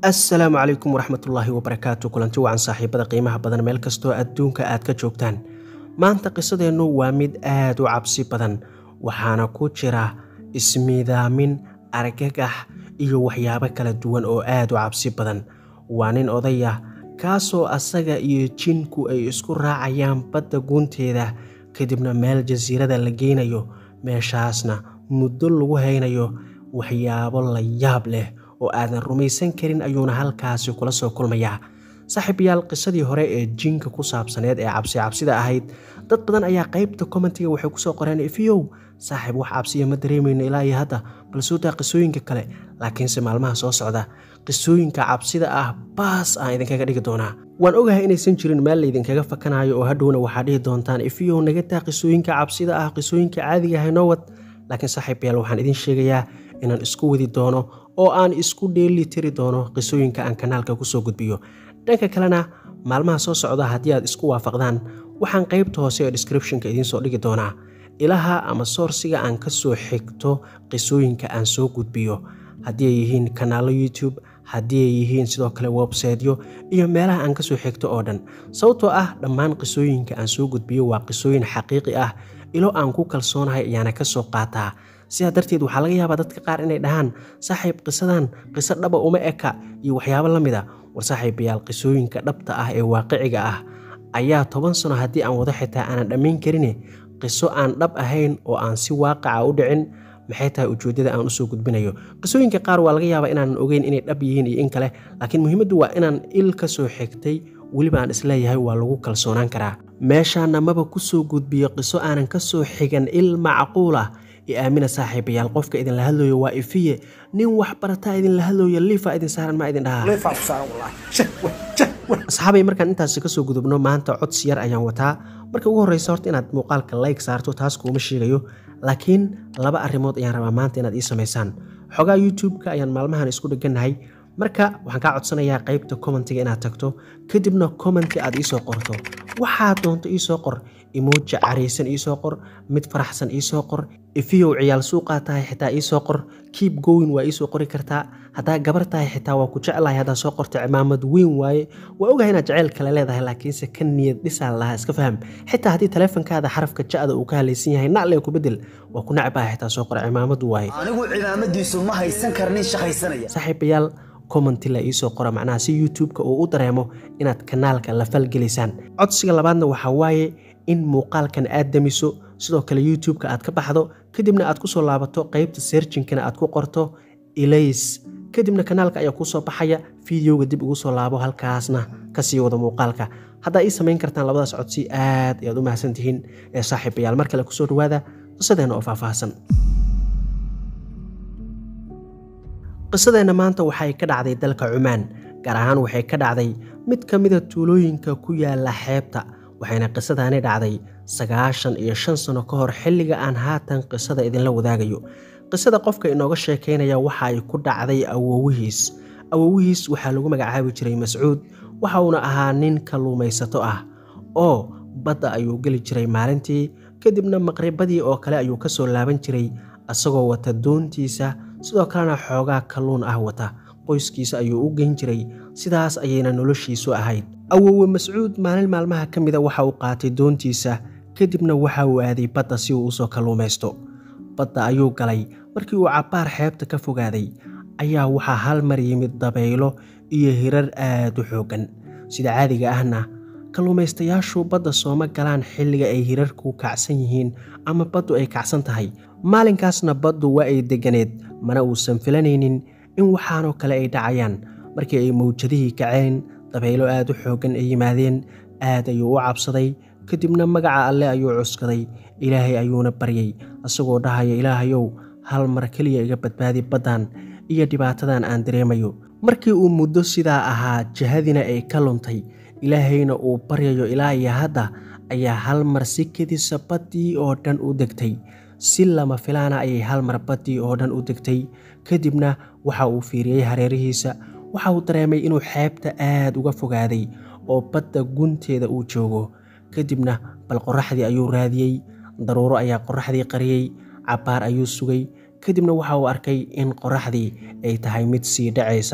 assalaamu calaykum waraxmatullaahi wabarakaatu kulanti wacan saaxiibada qiimaha badan meel kastoo adduunka aad ka joogtaan maanta qisadeennu waa mid aad u cabsi badan waxaana ku jira ismiidaamin argagax iyo waxyaabo kala duwan oo aad u cabsi badan waa nin odaya kaasoo asaga iyo jinku ay isku raacayaan badda guunteeda kadibna meel jasiirada la geynayo meeshaasna muddo lagu haynayo waxyaabo la yaab leh oo aadan rumaysan karin ayuuna halkaasi kula soo kulmayaa saaxiibayaal qisadii hore ee jinka ku saabsaneed ee cabsi cabsida ahayd dad badan ayaa qaybta commentiga waxay kusoo qoreen ifiyow saaxiib wax cabsiya ma dareemayno ilaa iyo hadda balsuutaa qisooyinka kale laakiinse maalmaha soo socda qisooyinka cabsida ah baas aan idinkaga dhigi doonaa waan ogahay inaysan jirin meel laydinkaga fakanayo oo hadhowna waxaa dhihi doontaan ifiyow naga taa qisooyinka cabsida ah qisooyinka caadiga haynoo wad laakiin saaxiibayaal waxaan idin sheegayaa inaan isku wadi doono oo aan isku dheeli tiri doono qisooyinka aan kanaalka kusoo gudbiyo dhanka kalena maalmaha soo socda haddii aad isku waafaqdaan waxaan qaybta hoose ee descriptionka idiinsoo dhigi doonaa ilaha ama soorsiga aan ka soo xigto qisooyinka aan soo gudbiyo haddii ay yihiin kanaallo youtube haddii ay yihiin sidoo kale websaytyo iyo meelaha aan kasoo xigto oo dhan sababtoo ah dhammaan qisooyinka aan soo gudbiyo waa qisooyin xaqiiqi ah ilo aan ku kalsoonahay ayaana ka soo qaataa sidaa darteed waxaa laga yaabaa dadka qaar inay dhahaan saaxiib qisadan qiso dhaba uma eka iyo waxyaabo la mid a war saaxiibayaal qisooyinka dhabta ah ee waaqiciga ah ayaa toban sano haddii aan wado xitaa aanan dhammayn karine qiso aan dhab ahayn oo aan si waaqaca u dhicin maxay tahay ujeeddada aan usoo gudbinayo qisooyinka qaar waa laga yaabaa inaanan ogeyn inay dhab yihiin iyo in kale laakiin muhiimaddu waa inaan il ka soo xigtay weliba aan isleeyahay waa lagu kalsoonaan karaa meeshaana maba kusoo gudbiyo qiso aanan ka soo xigan il macquul ah i aamina saaxiibayaal qofka idinla hadlooyo waa ifiye nin wax barataa idinla hadlooyo liifa idin saaran ma idin dhahaa asxaabay markaan intaasi kasoo gudubno maanta codsi yar ayaan wataa marka ugu horreysa horta inaad muuqaalka like saarto taas kuuma sheegayo laakiin laba arrimood ayaan rabaa maanta inaad ii samaysaan xogaa youtube-ka ayaan maalmahan isku dheganahay marka waxaan kaa codsanayaa qaybta commentiga inaad tagto kadibna commenti aad iisoo qorto waxaad doonto iisoo qor imuuja caraysan iisoo qor mid faraxsan iisoo qor ifiyow ciyaal suuqaa tahay xitaa iisoo qor kiib gowin waa iisoo qori kartaa haddaa gabar tahay xitaa waa ku jeclahay haddaa soo qorta cimaamad weyn waaye waa ogahay inaad jeceyl kale leedahay laakiinse ka niyad dhisaa lahaa iska faham xitaa haddii taleefonkaada xarafka ja'da uu ka halaysan yahay nacle ku bedel waa ku nacbaha xitaa soo qor cimaamadu waaye anigu cimaamadiisu ma haysan karnin shaqaysanaya saaxiibayaal commenti la iisoo qora macnaha si youtube-ka uu u dareemo inaad kanaalka la falgelaysaan codsiga labaadna waxaa waaye in muuqaalkan aad damiso sidoo kale youtube-ka aad ka baxdo kadibna aad kusoo laabato qeybta seerjinkana aad ku qorto ilays kadibna kanaalka ayaa kusoo baxaya fideoga dib ugu soo laabo halkaasna kasii wado muuqaalka haddaa ii samayn kartaan labadaas codsi aad ayaad u mahadsantihiin ee saaxiibayaal mar kale kusoo dhawaada qisadeenna oo faahfaahsan qisadeenna maanta waxay ka dhacday dalka cumaan gaar ahaan waxay ka dhacday mid ka mida tuulooyinka ku yaala xeebta waxayna qisadaani dhacday sagaashan iyo shan sano ka hor xilliga aan haatan qisada idinla wadaagayo qisada qofka inooga sheekaynaya waxa ay ku dhacday awowihiis awowihiis waxaa lagu magacaabi jiray mascuud waxa uuna ahaa nin kalluumaysato ah oo badda ayuu geli jiray maalintii kadibna maqribadii oo kale ayuu ka soo laaban jiray asagoo wata doontiisa sidoo kalena xoogaa kalluun ah wata qoyskiisa ayuu u geyn jiray sidaas ayayna noloshiisu ahayd awowe mascuud maalin maalmaha ka mida waxa uu qaatay doontiisa kadibna waxa uu aaday badda si uu usoo kalluumaysto badda ayuu galay markii uu cabbaar xeebta ka fogaaday ayaa waxaa hal mar yimid dabaylo iyo hirar aad u xooggan sida caadiga ahna kalluumaystayaashu badda sooma galaan xilliga ay hirarku kacsan yihiin ama baddu ay kacsan tahay maalinkaasna baddu waa ay deganeed mana uusan filanaynin in waxaanoo kale ay dhacayaan markii ay mawjadihii kaceen dabaylo aad u xooggan ay yimaadeen aad ayuu u cabsaday kadibna magaca alle ayuu cuskaday ilaahay ayuuna baryay asagoo dhahaya ilaahayow hal mar keliya iga badbaadi baddan iyo dhibaatadan aan dareemayo markii uu muddo sidaa ahaa jahadina ay ka luntay ilaahayna uu baryayo ilaa iyo hadda ayaa hal mar si kedisa baddii oo dhan u degtay si lama filaana ayay hal mar baddii oo dhan u degtay kadibna waxa uu fiiriyey hareerihiisa waxa uu dareemay inuu xeebta aad uga fogaaday oo badda gunteeda uu joogo kadibna bal qorraxdii ayuu raadiyey daruuro ayaa qorraxdii qariyey cabbaar ayuu sugay kadibna waxa uu arkay in qorraxdii ay tahay mid sii dhacaysa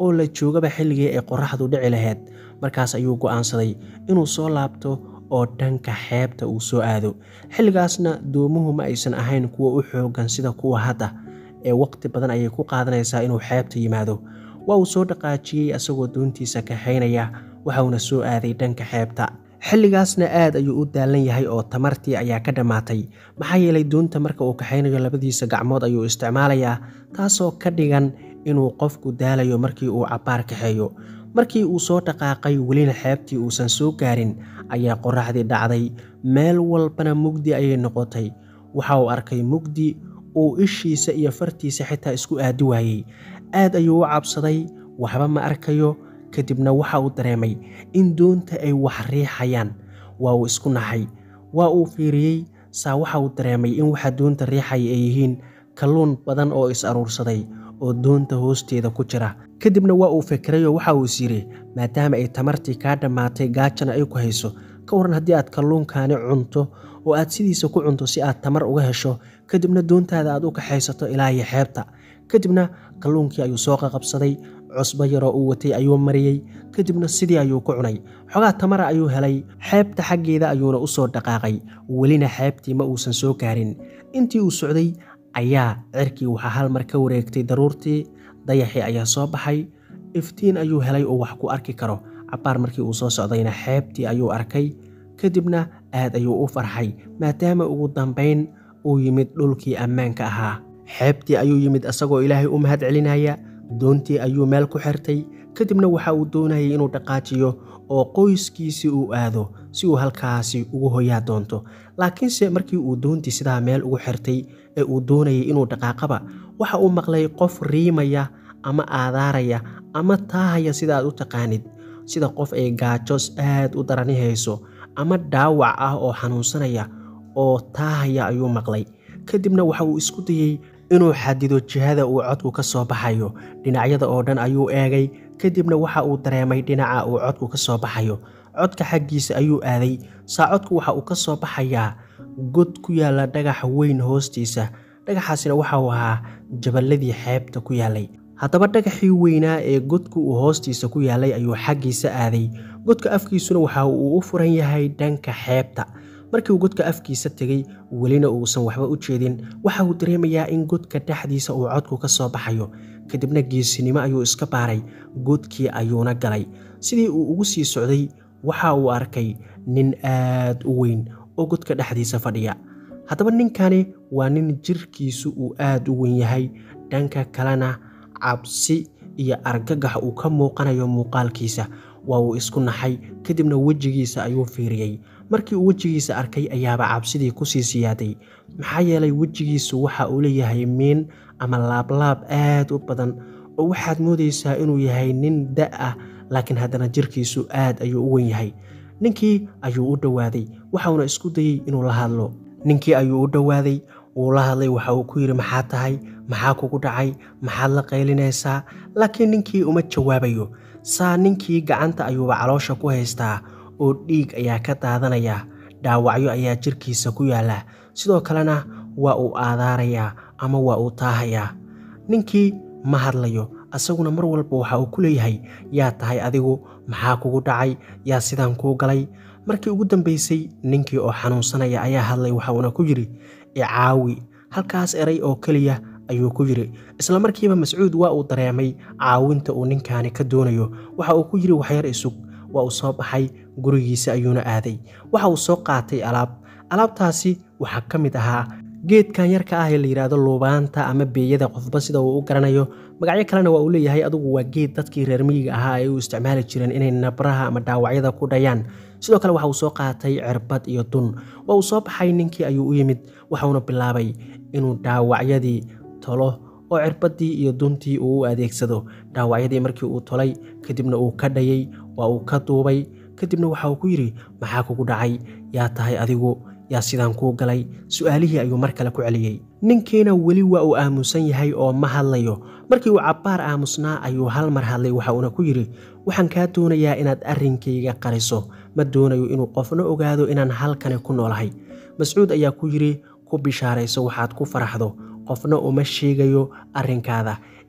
oo la joogaba xilligii ay qorraxdu dhici lahayd markaas ayuu go'aansaday inuu soo laabto oo dhanka xeebta uu soo aado xilligaasna doomuhu ma aysan ahayn kuwa u xooggan sida kuwa hadda ee waqti badan ayay ku qaadanaysaa inuu xeebta yimaado waa uu soo dhaqaajiyey asagoo doontiisa kaxaynaya waxauna soo aaday dhanka xeebta xilligaasna aad ayuu u daalan yahay oo tamartii ayaa ka dhammaatay maxaa yeelay doonta marka uu kaxaynayo labadiisa gacmood ayuu isticmaalayaa taasoo ka dhigan inuu qofku daalayo markii uu cabbaar kaxeeyo markii uu soo dhaqaaqay welina xeebtii uusan soo gaarin ayaa qorraxdii dhacday meel walbana mugdi ayay noqotay waxa uu arkay mugdi uu ishiisa iyo fartiisa xitaa isku aadi waayey aad ayuu u cabsaday waxba ma arkayo kadibna waxa uu dareemay in doonta ay wax riixayaan waa uu isku naxay waa uu fiiriyey saa waxa uu dareemay in waxa doonta riixaya ay yihiin kalluun badan oo is aruursaday oo doonta hoosteeda ku jira kadibna waa uu fikirayoo waxa uu is yidhi maadaama ay tamartii kaa dhammaatay gaajana ay ku hayso ka waran haddii aad kalluunkaani cunto oo aad sidiisa ku cunto si aad tamar uga hesho kadibna doontaada aad u kaxaysato ilaa iyo xeebta kadibna kalluunkii ayuu soo qaqabsaday cusbo yaroo uu watay ayuu mariyey kadibna sidii ayuu ku cunay xogaa tamara ayuu helay xeebta xaggeeda ayuuna u soo dhaqaaqay welina xeebtii ma uusan soo gaarin intii uu socday ayaa cirkii waxaa hal mar ka wareegtay daruurtii dayaxii ayaa soo baxay iftiin ayuu helay oo wax ku arki karo cabbaar markii uu soo socdayna xeebtii ayuu arkay kadibna aad ayuu u farxay maadaama ugu dambayn uu yimid dhulkii ammaanka ahaa xeebtii ayuu yimid asagoo ilaahay u mahad celinaya doontii ayuu meel ku xirtay kadibna waxa uu doonayay inuu dhaqaajiyo oo qoyskiisii uu aado si uu halkaasi ugu hoyaa doonto laakiinse markii uu doontii sidaa meel ugu xirtay ee uu doonayay inuu dhaqaaqaba waxa uu maqlay qof riimaya ama aadaaraya ama taahaya sida aad u taqaanid sida qof ay gaajos aad u darani hayso ama dhaawac ah oo xanuunsanaya oo taahaya ayuu maqlay kadibna waxa uu isku dayey inuu xadido jihada uu codku ka soo baxayo dhinacyada oo dhan ayuu eegay kadibna waxa uu dareemay dhinaca uu codku ka soo baxayo codka xaggiisa ayuu aaday saa codku waxa uu ka soo baxayaa god ku yaalla dhagax weyn hoostiisa dhagaxaasina waxa uu ahaa jaballadii xeebta ku yaallay haddaba dhagaxii weynaa ee godku uu hoostiisa ku yaallay ayuu xaggiisa aaday godka afkiisuna waxa uu u furan yahay dhanka xeebta markii uu godka afkiisa tegey welina uusan waxba u jeedin waxa uu dareemayaa in godka dhexdiisa uu codku ka soo baxayo kadibna geesinimo ayuu iska baaray godkii ayuuna galay sidii uu ugu sii socday waxa uu arkay nin aad u weyn oo godka dhexdiisa fadhiya haddaba ninkani waa nin jirkiisu uu aad u weyn yahay dhanka kalena cabsi iyo argagax uu ka muuqanayo muuqaalkiisa waa uu isku naxay kadibna wejigiisa ayuu fiiriyey markii uu wejigiisa arkay ayaaba cabsidii kusii siyaaday maxaa yeelay wejigiisu waxa uu leeyahay miin ama laablaab aad u badan oo waxaad moodaysaa inuu yahay nin da ah laakiin haddana jirkiisu aad ayuu u wen yahay ninkii ayuu u dhowaaday waxauna isku dayey inuu la hadlo ninkii ayuu u dhowaaday wuu la hadlay waxa uu ku yidhi maxaa tahay maxaa kugu dhacay maxaad la qaylinaysaa laakiin ninkii uma jawaabayo saa ninkii gacanta ayuuba caloosha ku haystaa oo dhiig ayaa ka daadanaya dhaawacyo ayaa jirkiisa ku yaalla sidoo kalena waa uu aadaarayaa ama waa uu taahayaa ninkii ma hadlayo asaguna mar walba waxa uu ku leeyahay yaa tahay adigu maxaa kugu dhacay yaa sidaan kuu galay markii ugu dambaysay ninkii oo xanuunsanaya ayaa hadlay waxa uuna ku yidhi icaawi halkaas eray oo keliya ayuu ku yidhi isla markiiba mascuud waa uu dareemay caawinta uu ninkaani ka doonayo waxa uu ku yidhi waxyar isug waa uu soo baxay gurigiisa ayuuna aaday waxa uu soo qaatay alaab alaabtaasi waxaa ka mid ahaa geedkan yarka ah ee la yidhaahdo luubaanta ama beeyada qofba sida uu u garanayo magacyo kalena waa uu leeyahay adugu waa geed dadkii reer miyiga ahaa ay u isticmaali jireen inay nabraha ama dhaawacyada ku dhayaan sidoo kale waxa uu soo qaatay cirbad iyo dun waa uu soo baxay ninkii ayuu u yimid waxauna bilaabay inuu dhaawacyadii tolo oo cirbadii iyo duntii uu u adeegsado dhaawacyadii markii uu tolay kadibna uu ka dhayay waa uu ka duubay kadibna waxa uu ku yidhi maxaa kugu dhacay yaa tahay adigu yaa sidaan kuu galay su-aalihii ayuu mar kale ku celiyey ninkiina weli waa uu aamusan yahay oo ma hadlayo markii uu cabbaar aamusnaa ayuu hal mar hadlay waxa uuna ku yidhi waxaan kaa doonayaa inaad arrinkayga qariso ma doonayo inuu qofna ogaado inaan halkani ku noolahay mascuud ayaa ku yidhi ku bishaarayso waxaad ku faraxdo qofna uma sheegayo arrinkaada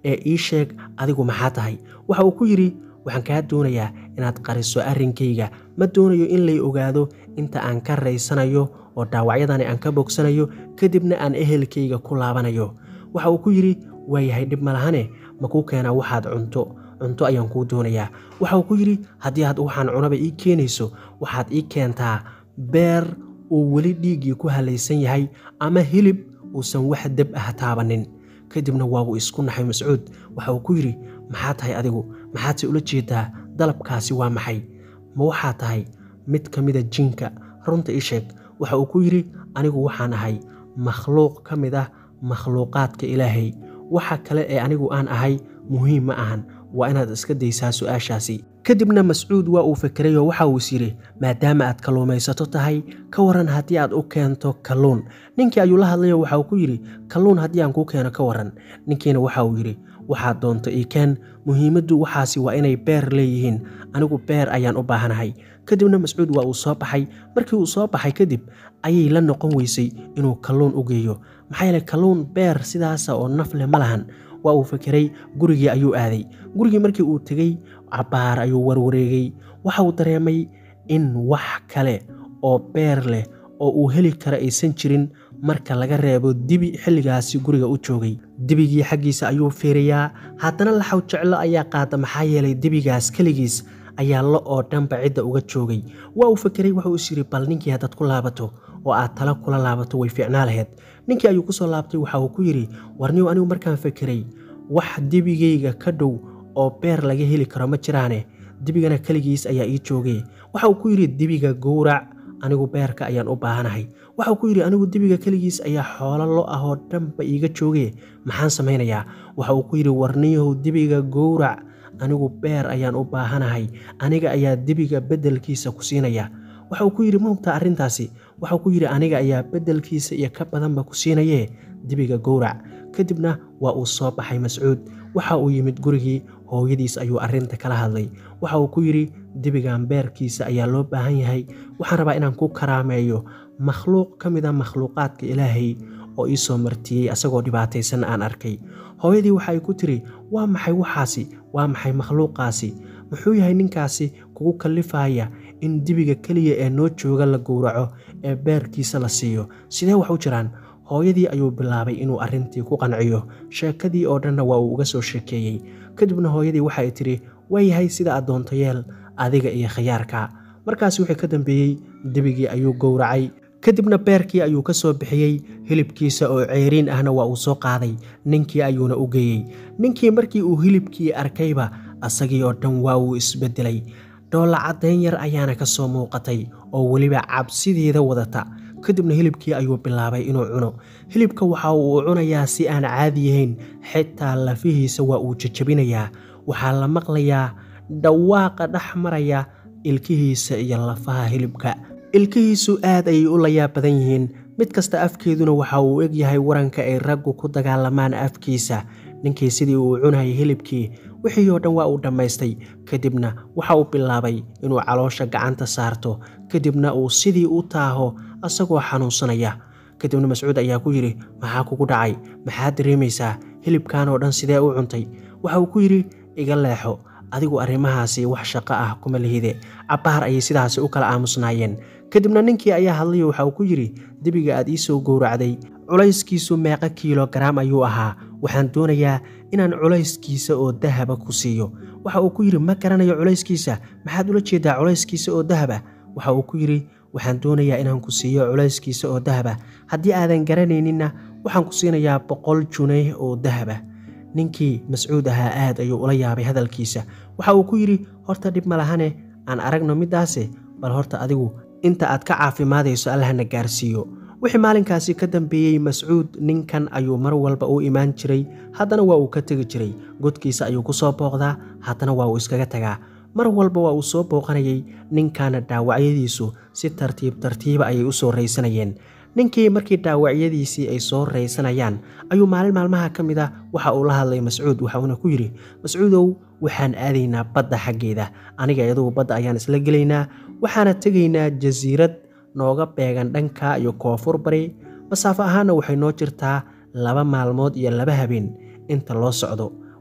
ee ii sheeg adigu maxaa tahay waxa uu ku yidhi waxaan kaa doonayaa inaad qariso arrinkayga ma doonayo in lay ogaado inta aan ka raysanayo oo dhaawacyadani aan ka bogsanayo kadibna aan ehelkayga ku laabanayo waxa uu ku yidhi waayahay dhib malahane ma kuu keenaa waxaad cunto cunto ayaan kuu doonayaa waxa uu ku yidhi haddii aad waxaan cunaba ii keenayso waxaad ii keentaa beer uu weli dhiiggii ku halaysan yahay ama hilib uusan wax deb ah taabanin kadibna waa uu isku naxay mascuud waxa uu ku yidhi maxaa tahay adigu maxaadse ula jeedaa dalabkaasi waa maxay ma waxaa tahay mid ka mida jinka runta ii sheeg waxa uu ku yidhi anigu waxaan ahay makhluuq ka mid ah makhluuqaadka ilaahay waxa kale ee anigu aan ahay muhiim ma ahan waa inaad iska daysaa su-aashaasi kadibna mascuud waa uu fekeray oo waxa uu is yidhi maadaama aad kalluumaysato tahay ka waran haddii aad u keento kalluun ninkii ayuu la hadlayoo waxa uu ku yidhi kalluun haddii aan kuu keeno ka waran ninkiina waxa uu yidhi waxaad doonto ii keen muhiimaddu waxaasi waa inay beer leeyihiin anigu beer ayaan u baahanahay kadibna mascuud waa uu soo baxay markii uu soo baxay kadib ayay la noqon weysay inuu kalluun u geeyo maxaa yeele kalluun beer sidaasa oo naf leh ma lahan waa uu fekeray gurigii ayuu aaday gurigii markii uu tegey cabbaar ayuu warwareegay waxa uu dareemay in wax kale oo beer leh oo uu heli karo aysan jirin marka laga reebo dibi xilligaasi guriga u joogay dibigii xaggiisa ayuu fiiriyaa haddana laxaw jeclo ayaa qaada maxaa yeelay dibigaas keligiis ayaa lo oo dhanba cidda uga joogay waa uu fekeray wuxuu is yidhi bal ninkii haddaad ku laabato oo aad tala kula laabato way fiicnaa laheyd ninkii ayuu ku soo laabtay waxa uu ku yidhi warniyow anigu markaan fekeray wax dibigayga ka dhow oo beer laga heli karo ma jiraane dibigana keligiis ayaa ii joogay waxa uu ku yidhi dibiga gowrac anigu beerka ayaan u baahanahay waxauu ku yidhi anigu dibiga keligiis ayaa xoolo lo ah oo dhanba iiga joogee maxaan samaynayaa waxa uu ku yidhi warniyahow dibiga gowrac anigu beer ayaan u baahanahay aniga ayaa dibiga beddelkiisa ku siinaya waxa uu ku yidhi ma hubtaa arrintaasi waxauu ku yidhi aniga ayaa beddelkiisa iyo ka badanba ku siinayee dibiga gowrac kadibna waa uu soo baxay mascuud waxa uu yimid gurigii hooyadiis ayuu arrinta kala hadlay waxa uu ku yidhi dibigan beerkiisa ayaa loo baahan yahay waxaan rabaa inaan ku karaameeyo makhluuq ka mid a makhluuqaadka ilaahay oo ii soo martiyey asagoo dhibaataysan aan arkay hooyadii waxa ay ku tiri waa maxay waxaasi waa maxay makhluuqaasi muxuu yahay ninkaasi kugu kallifaya in dibiga keliya ee noo jooga la gowraco ee beerkiisa la siiyo sidee wax u jiraan hooyadii ayuu bilaabay inuu arrintii ku qanciyo sheekadii oo dhanna waa uu uga soo sheekeeyey kadibna hooyadii waxay tidhi waayahay sida aad doonto yeel adiga iyo khayaarka markaas wixii ka dambeeyey dibigii ayuu gowracay kadibna beerkii ayuu ka soo bixiyey hilibkiisa oo ceeriin ahna waa uu soo qaaday ninkii ayuuna u geeyey ninkii markii uu hilibkii arkayba asagii oo dhan waa uu isbedelay dhoolla caddayn yar ayaana ka soo muuqatay oo weliba cabsideeda wadata kadibna hilibkii ayuu bilaabay inuu cuno hilibka waxa uu cunayaa si aan caadi yahayn xitaa lafihiisa waa uu jajabinayaa waxaa la maqlayaa dhawaaqa dhex maraya ilkihiisa iyo lafaha hilibka ilkihiisu aad ayay u layaab badan yihiin mid kasta afkeeduna waxa uu eg yahay waranka ay raggu ku dagaalamaan afkiisa ninkii sidii uu cunayay hilibkii wixii oo dhan waa uu dhammaystay kadibna waxa uu bilaabay inuu caloosha gacanta saarto kadibna uu sidii u taaho asagoo xanuunsanaya kadibna mascuud ayaa ku yidhi maxaa kugu dhacay maxaad dareemaysaa hilibkan oo dhan sidee u cuntay waxa uu ku yidhi iga leexo adigu arrimahaasi wax shaqo ah kuma lihide cabbaar ayay sidaasi u kala aamusnaayeen kadibna ninkii ayaa hadlayo waxa uu ku yidhi debiga aad ii soo gowracday culayskiisu meeqa kiilogaraam ayuu ahaa waxaan doonayaa inaan culayskiisa oo dahaba ku siiyo waxa uu ku yidhi ma garanayo culayskiisa maxaad ula jeedaa culayskiisa oo dahaba waxa uu ku yidhi waxaan doonayaa inaan ku siiyo culayskiisa oo dahaba haddii aadan garanayninna waxaan ku siinayaa boqol junay oo dahaba ninkii mascuud ahaa aad ayuu ula yaabay hadalkiisa waxa uu ku yidhi horta dhib ma lahane aan aragno middaase bal horta adigu inta aad ka caafimaadayso allahna gaarsiiyo wixii maalinkaasi ka dambeeyey mascuud ninkan ayuu mar walba u imaan jiray haddana waa uu ka tegi jiray godkiisa ayuu ku soo booqdaa haddana waa uu iskaga tagaa mar walba waa uu soo booqanayay ninkaana dhaawacyadiisu si tartiib tartiiba ayay u soo raysanayeen ninkii markii dhaawacyadiisii ay soo raysanayaan ayuu maalin maalmaha ka mid ah waxa uu la hadlay mascuud waxauna ku yidhi mascuudow waxaan aadaynaa badda xaggeeda aniga iyadugu badda ayaan isla gelaynaa waxaana tegaynaa jasiirad nooga beegan dhanka iyo koonfur bari masaafo ahaanna waxay noo jirtaa laba maalmood iyo laba habeen inta loo socdo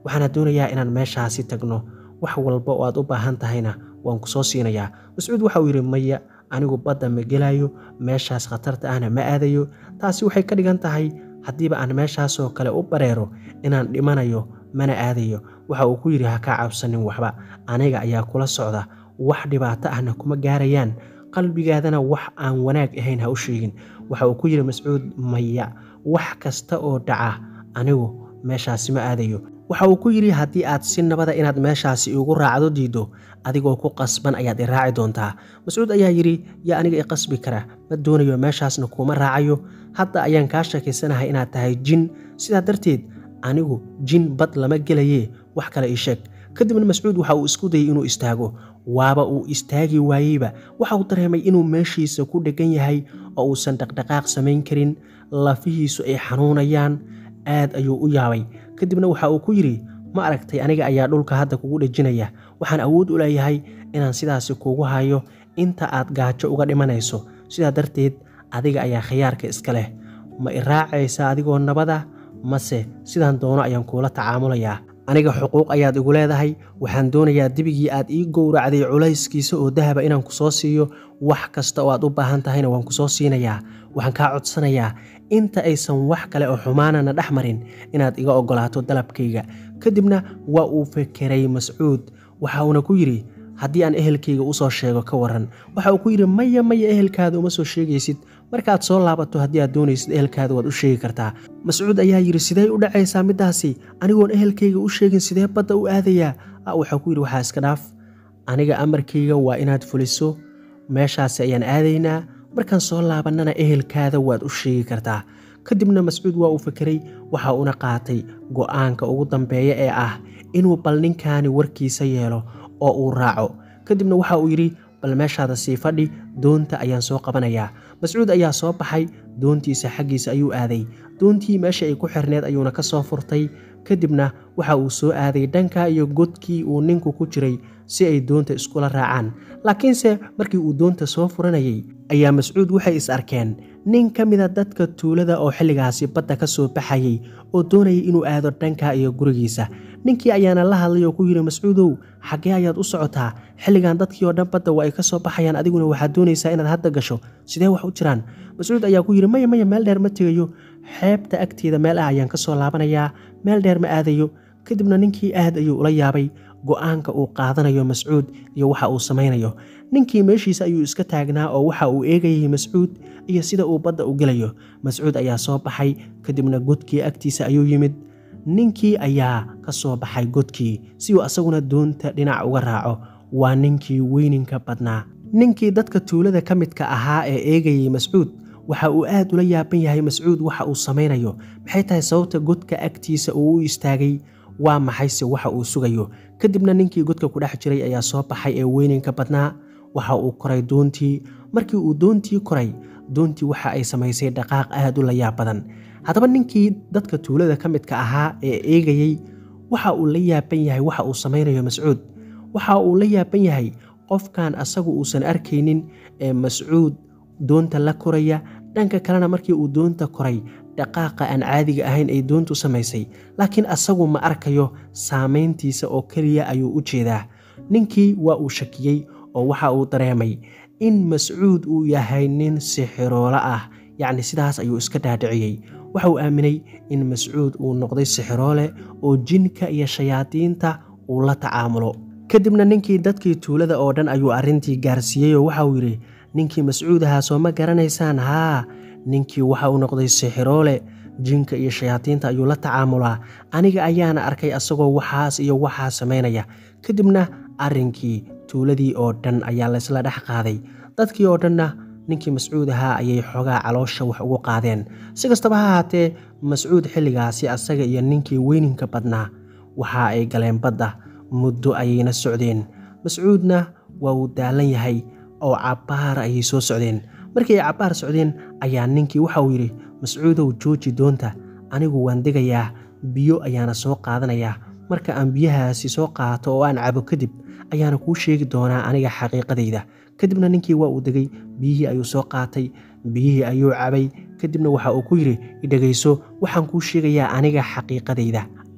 waxaana doonayaa inaan meeshaasi tagno wax walba oo aad u baahan tahayna waan ku soo siinayaa mascuud waxa uu yidhi maya anigu badda ma gelayo meeshaas khatarta ahna ma aadayo taasi waxay ka dhigan tahay haddiiba aan meeshaasoo kale u bareero inaan dhimanayo mana aadayo waxa uu ku yidhi ha kaa cabsanin waxba aniga ayaa kula socda wax dhibaato ahna kuma gaarayaan qalbigaadana wax aan wanaag ahayn ha u sheegin waxa uu ku yidhi mascuud maya wax kasta oo dhaca anigu meeshaasi ma aadayo waxa uu ku yidhi haddii aad si nabada inaad meeshaasi igu raacdo diiddo adigoo ku qasban ayaad i raaci doontaa mascuud ayaa yidhi yaa aniga i qasbi kara ma doonayo meeshaasna kuuma raacayo hadda ayaan kaa shakiysanahay inaad tahay jin sidaa darteed anigu jin bad lama gelayee wax kale ii sheeg kadibna mascuud waxa uu isku dayay inuu istaago waaba uu istaagi waayeyba waxa uu dareemay inuu meeshiisa ku dheggan yahay oo uusan dhaqdhaqaaq samayn karin lafihiisu ay xanuunayaan aad ayuu u yaabay kadibna waxa uu ku yidhi ma aragtay aniga ayaa dhulka hadda kugu dhejinaya waxaan awood u leeyahay inaan sidaasi kugu hayo inta aad gaajo uga dhimanayso sidaa darteed adiga ayaa khiyaarka iska leh ma i raacaysa adigoo nabada mase sidaan doono ayaan kuula tacaamulayaa aniga xuquuq ayaad igu leedahay waxaan doonayaa dibigii aad ii gowracday culayskiisa oo dahaba inaan ku soo siiyo wax kasta oo aad u baahan tahayna waan ku soo siinayaa waxaan kaa codsanayaa inta aysan wax kale oo xumaanana dhex marin inaad iga oggolaato dalabkayga kadibna waa uu fekeray mascuud waxa uuna ku yidhi haddii aan ehelkayga usoo sheego ka waran waxa uu ku yidhi maya maya ehelkaada uma soo sheegaysid markaad soo laabato haddii aad doonaysid ehelkaada waad u sheegi kartaa mascuud ayaa yidhi sidee u dhacaysaa middaasi anigoon ehelkayga u sheegin sidee badda u aadayaa waxaa ku yidhi waxaa iska dhaaf aniga amarkayga waa inaad fuliso meeshaasi ayaan aadaynaa markaan soo laabannana ehelkaada waad u sheegi kartaa kadibna mascuud waa uu fekeray waxa uuna qaatay go'aanka ugu dambeeya ee ah inuu bal ninkaani warkiisa yeelo oo uu raaco kadibna waxa uu yidhi bal meeshaada sii fadhi doonta ayaan soo qabanayaa mascuud ayaa soo baxay doontiisa xaggiisa ayuu aaday doontii meesha ay ku xirneed ayuuna ka soo furtay kadibna waxa uu soo aaday dhanka iyo godkii uu ninku ku jiray si ay doonta iskula raacaan laakiinse markii uu doonta soo furanayay ayaa mascuud waxay is arkeen nin ka mida dadka tuulada oo xilligaasi badda ka soo baxayay oo doonayay inuu aado dhanka iyo gurigiisa ninkii ayaana la hadlay oo ku yidhi mascuudow xaggee ayaad u socotaa xilligan dadkii oo dhan badda waa ay ka soo baxayaan adiguna waxaad doonaysaa inaad hadda gasho sidee wax u jiraan mascuud ayaa ku yidhi maya maya meel dheer ma tegayo xeebta agteeda meel ah ayaan ka soo laabanayaa meel dheer ma aadayo kadibna ninkii aad ayuu ula yaabay go'aanka uu qaadanayo mascuud iyo waxa uu samaynayo ninkii meeshiisa ayuu iska taagnaa oo waxa uu eegayay mascuud iyo sida uu badda u gelayo mascuud ayaa soo baxay kadibna godkii agtiisa ayuu yimid ninkii ayaa ka soo baxay godkii si uu asaguna doonta dhinac uga raaco waa ninkii weyninka badnaa ninkii dadka tuulada ka midka ahaa ee eegayay mascuud waxa uu aad ula yaaban yahay mascuud waxa uu samaynayo maxay tahay sababta godka agtiisa uu u istaagay waa maxayse waxa uu sugayo kadibna ninkii godka ku dhex jiray ayaa soo baxay ee weyninka badnaa waxa uu koray doontii markii uu doontii koray doontii waxa ay samaysay dhaqaaq aad u layaab badan haddaba ninkii dadka tuulada ka midka ahaa ee eegayey waxa uu la yaaban yahay waxa uu samaynayo mascuud waxa uu la yaaban yahay qofkan asagu uusan arkaynin ee mascuud doonta la koraya dhanka kalena markii uu doonta koray dhaqaaqa aan caadiga ahayn ay doontu samaysay laakiin asagu ma arkayo saamayntiisa oo keliya ayuu u jeedaa ninkii waa uu shakiyey oo waxa uu dareemay in mascuud uu yahay nin sixiroolo ah yacni sidaas ayuu iska dhaadhiciyey waxa uu aaminay in mascuud uu noqday sixiroole oo jinka iyo shayaadiinta uu la tacaamulo kadibna ninkii dadkii tuulada oo dhan ayuu arrintii gaarsiiyey oo waxa uu yidhi ninkii mascuud ahaa soo ma garanaysaan haa ninkii waxa uu noqday sixiroole jinka iyo shayaadiinta ayuu la tacaamulaa aniga ayaana arkay asagoo waxaas iyo waxaa samaynaya kadibna arrinkii tuuladii oo dhan ayaa laysla dhex qaaday dadkii oo dhanna ninkii mascuud ahaa ayay xoogaa caloosha wax ugu qaadeen si kastaba ha haatee mascuud xilligaasi asaga iyo ninkii weyninka badnaa waxa ay galeen badda muddo ayayna socdeen mascuudna waa uu daalan yahay oo cabbaar ayay soo socdeen markii ay cabbaar socdeen ayaa ninkii waxa uu yidhi mascuudow jooji doonta anigu waan degayaa biyo ayaana soo qaadanayaa marka aan biyahaasi soo qaato oo aan cabo kadib ayaana kuu sheegi doonaa aniga xaqiiqadayda kadibna ninkii waa uu degay biyihii ayuu soo qaatay biyihii ayuu cabay kadibna waxa uu ku yidhi idhegayso waxaan kuu sheegayaa aniga xaqiiqadayda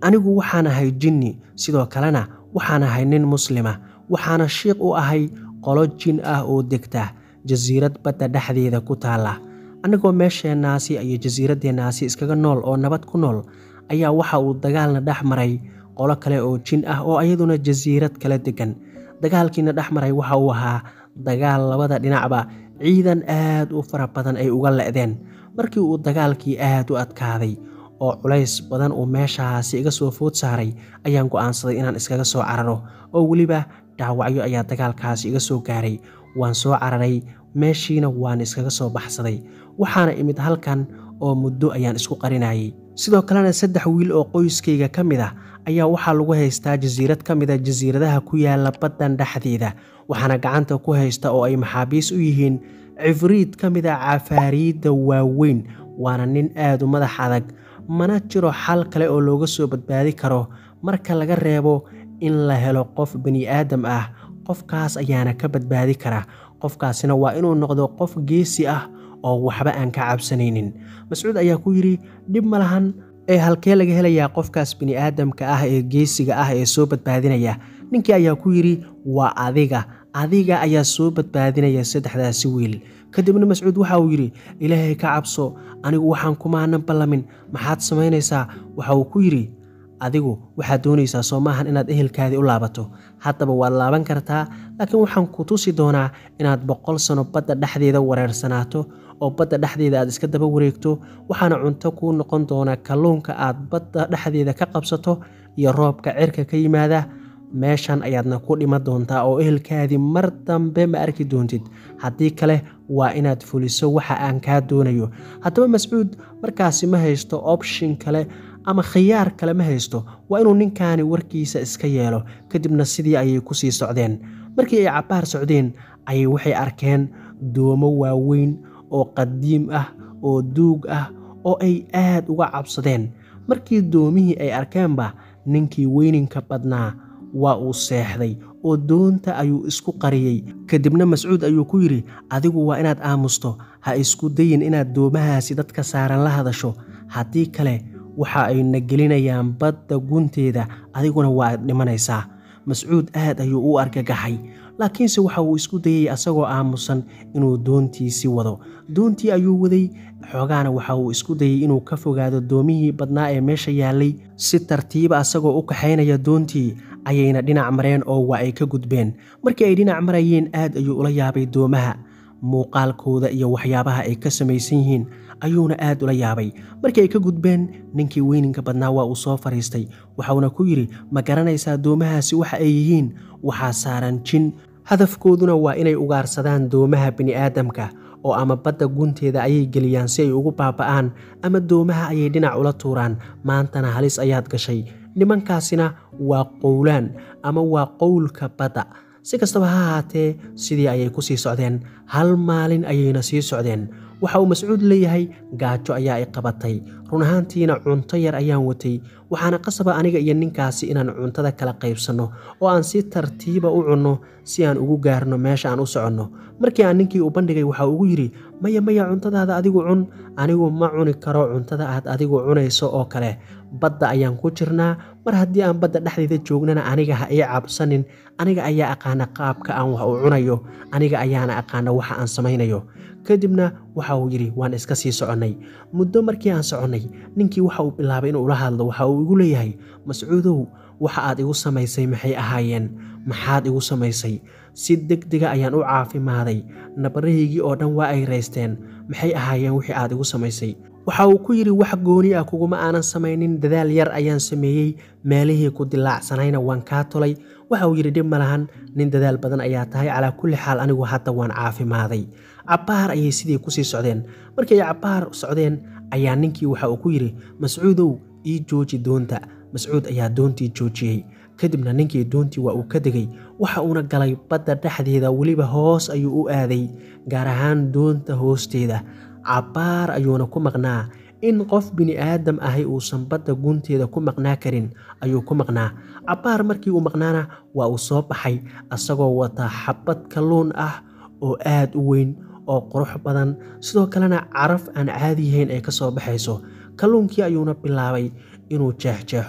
anigu waxaan ahay jinni sidoo kalena waxaan ahay nin muslima waxaana shiiq u ahay qolo jin ah oo degta jasiirad badda dhexdeeda ku taalla annagoo meesheennaasi iyo jasiiraddeennaasi iskaga nool oo nabad ku nool ayaa waxa uu dagaalna dhex maray qolo kale oo jin ah oo iyaduna jasiirad kala degan dagaalkiina dhex maray waxa uu ahaa dagaal labada dhinacba ciidan aad u fara badan ay uga le'deen markii uu dagaalkii aad u adkaaday oo culays badan uu meeshaasi iga soo food saaray ayaan go'aansaday inaan iskaga soo cararo oo weliba dhaawacyo ayaa dagaalkaasi iga soo gaaray waan soo cararay meeshiina waan iskaga soo baxsaday waxaana imid halkan oo muddo ayaan isku qarinayay sidoo kalena saddex wiil oo qoyskayga ka mid ah ayaa waxaa lagu haystaa jasiirad ka mida jasiiradaha ku yaala baddan dhexdeeda waxaana gacanta ku haysta oo ay maxaabiis u yihiin cifriid ka mid a cafaariidda waaweyn waana nin aad u madax adag mana jiro xal kale oo looga soo badbaadi karo marka laga reebo in la helo qof bani aadam ah qofkaas ayaana ka badbaadi kara qofkaasina waa inuu noqdo qof geesi ah oo waxba aan ka cabsanaynin mascuud ayaa ku yidhi dhib ma lahan ee halkee laga helayaa qofkaas bini aadamka ah ee geesiga ah ee soo badbaadinaya ninkii ayaa ku yidhi waa adiga adiga ayaa soo badbaadinaya saddexdaasi wiil kadibna mascuud waxa uu yidhi ilaahay ka cabso anigu waxaan kumaanan ballamin maxaad samaynaysaa waxa uu ku yidhi adigu waxaad doonaysaa soo maahan inaad ehelkaadii u laabato haddaba waad laaban kartaa laakiin waxaan ku tusi doonaa inaad boqol sano badda dhexdeeda wareersanaato oo badda dhexdeeda aad iska daba wareegto waxaana cunto kuu noqon doona kalluunka aad badda dhexdeeda ka qabsato iyo roobka cirka ka yimaada meeshan ayaadna ku dhiman doontaa oo ehelkaadii mar dambe ma arki doontid haddii kale waa inaad fuliso waxa aan kaa doonayo haddaba mascuud markaasi ma haysto option kale ama khiyaar kale ma haysto waa inuu ninkaani warkiisa iska yeelo kadibna sidii ayay ku sii socdeen markii ay cabbaar socdeen ayay waxay arkeen doomo waaweyn oo qadiim ah oo duug ah oo ay aad uga cabsadeen markii doomihii ay arkeenba ninkii weyninka badnaa waa uu seexday oo doonta ayuu isku qariyey kadibna mascuud ayuu ku yidhi adigu waa inaad aamusto ha isku dayin inaad doomahaasi dadka saaran la hadasho haddii kale waxa ay na gelinayaan badda gunteeda adiguna waa dhimanaysaa mascuud aad ayuu u argagaxay laakiinse waxa uu isku dayey asagoo aamusan inuu doontiisii wado doontii ayuu waday xoogaana waxa uu isku dayey inuu ka fogaado doomihii badnaa ee meesha yaallay si tartiiba asagoo u kaxaynaya doontii ayayna dhinac mareen oo waa ay ka gudbeen markii ay dhinac marayeen aad ayuu ula yaabay doomaha muuqaalkooda iyo waxyaabaha ay ka samaysan yihiin ayuuna aad ula yaabay markii ay ka gudbeen ninkii weyninka badnaa waa uu soo fadhiistay waxauna ku yidhi ma garanaysaa doomahaasi waxa ay yihiin waxaa saaran jin hadafkooduna waa inay ugaarsadaan doomaha bini'aadamka oo ama badda gunteeda ayay geliyaan si ay ugu baaba'aan ama doomaha ayay dhinac ula tuuraan maantana halis ayaad gashay nimankaasina waa qowlaan ama waa qowlka badda si kastaba ha ahaatee sidii ayay ku sii socdeen hal maalin ayayna sii socdeen waxa uu mascuud leeyahay gaajo ayaa i qabatay run ahaantiina cunto yar ayaan watay waxaana qasaba aniga iyo ninkaasi inaan cuntada kala qaybsanno oo aan si tartiiba u cunno si aan ugu gaarno meesha aan u soconno markii aan ninkii u bandhigay waxa ugu yidhi maya maya cuntadaada adigu cun anigu ma cuni karo cuntada aad adigu cunayso oo kale badda ayaan ku jirnaa mar haddii aan badda dhexdeeda joognana aniga ha ii cabsanin aniga ayaa aqaana qaabka aan wax u cunayo aniga ayaana aqaana waxa aan samaynayo kadibna waxa uu yidhi waan iska sii soconnay muddo markii aan soconnay ninkii waxa uu bilaabay inuu ula hadlo waxa uu igu leeyahay mascuudow waxa aad igu samaysay maxay ahaayeen maxaad igu samaysay si deg dega ayaan u caafimaaday nabarahaygii oo dhan waa ay raysteen maxay ahaayeen wixii aad igu samaysay waxa uu ku yidhi wax gooni ah kuguma aanan samaynin dadaal yar ayaan sameeyey meelihii ku dilaacsanayna waan kaa tolay waxa uu yidhi dhib ma lahan nin dadaal badan ayaa tahay calaa kulli xaal anigu hadda waan caafimaaday cabbaar ayay sidii kusii socdeen markii ay cabbaar socdeen ayaa ninkii waxa uu ku yidhi mascuudow ii jooji doonta mascuud ayaa doontii joojiyey kadibna ninkii doontii waa uu ka degay waxa uuna galay badda dhexdeeda weliba hoos ayuu u aaday gaar ahaan doonta hoosteeda cabbaar ayuuna ku maqnaa in qof bini aadam ahi uusan badda gunteeda ku maqnaa karin ayuu ku maqnaa cabbaar markii uu maqnaana waa uu soo baxay asagoo wata xabad kalluun ah oo aad u weyn oo qurux badan sidoo kalena caraf aan caadi yahayn ay ka soo baxayso kalluunkii ayuuna bilaabay inuu jeexjeexo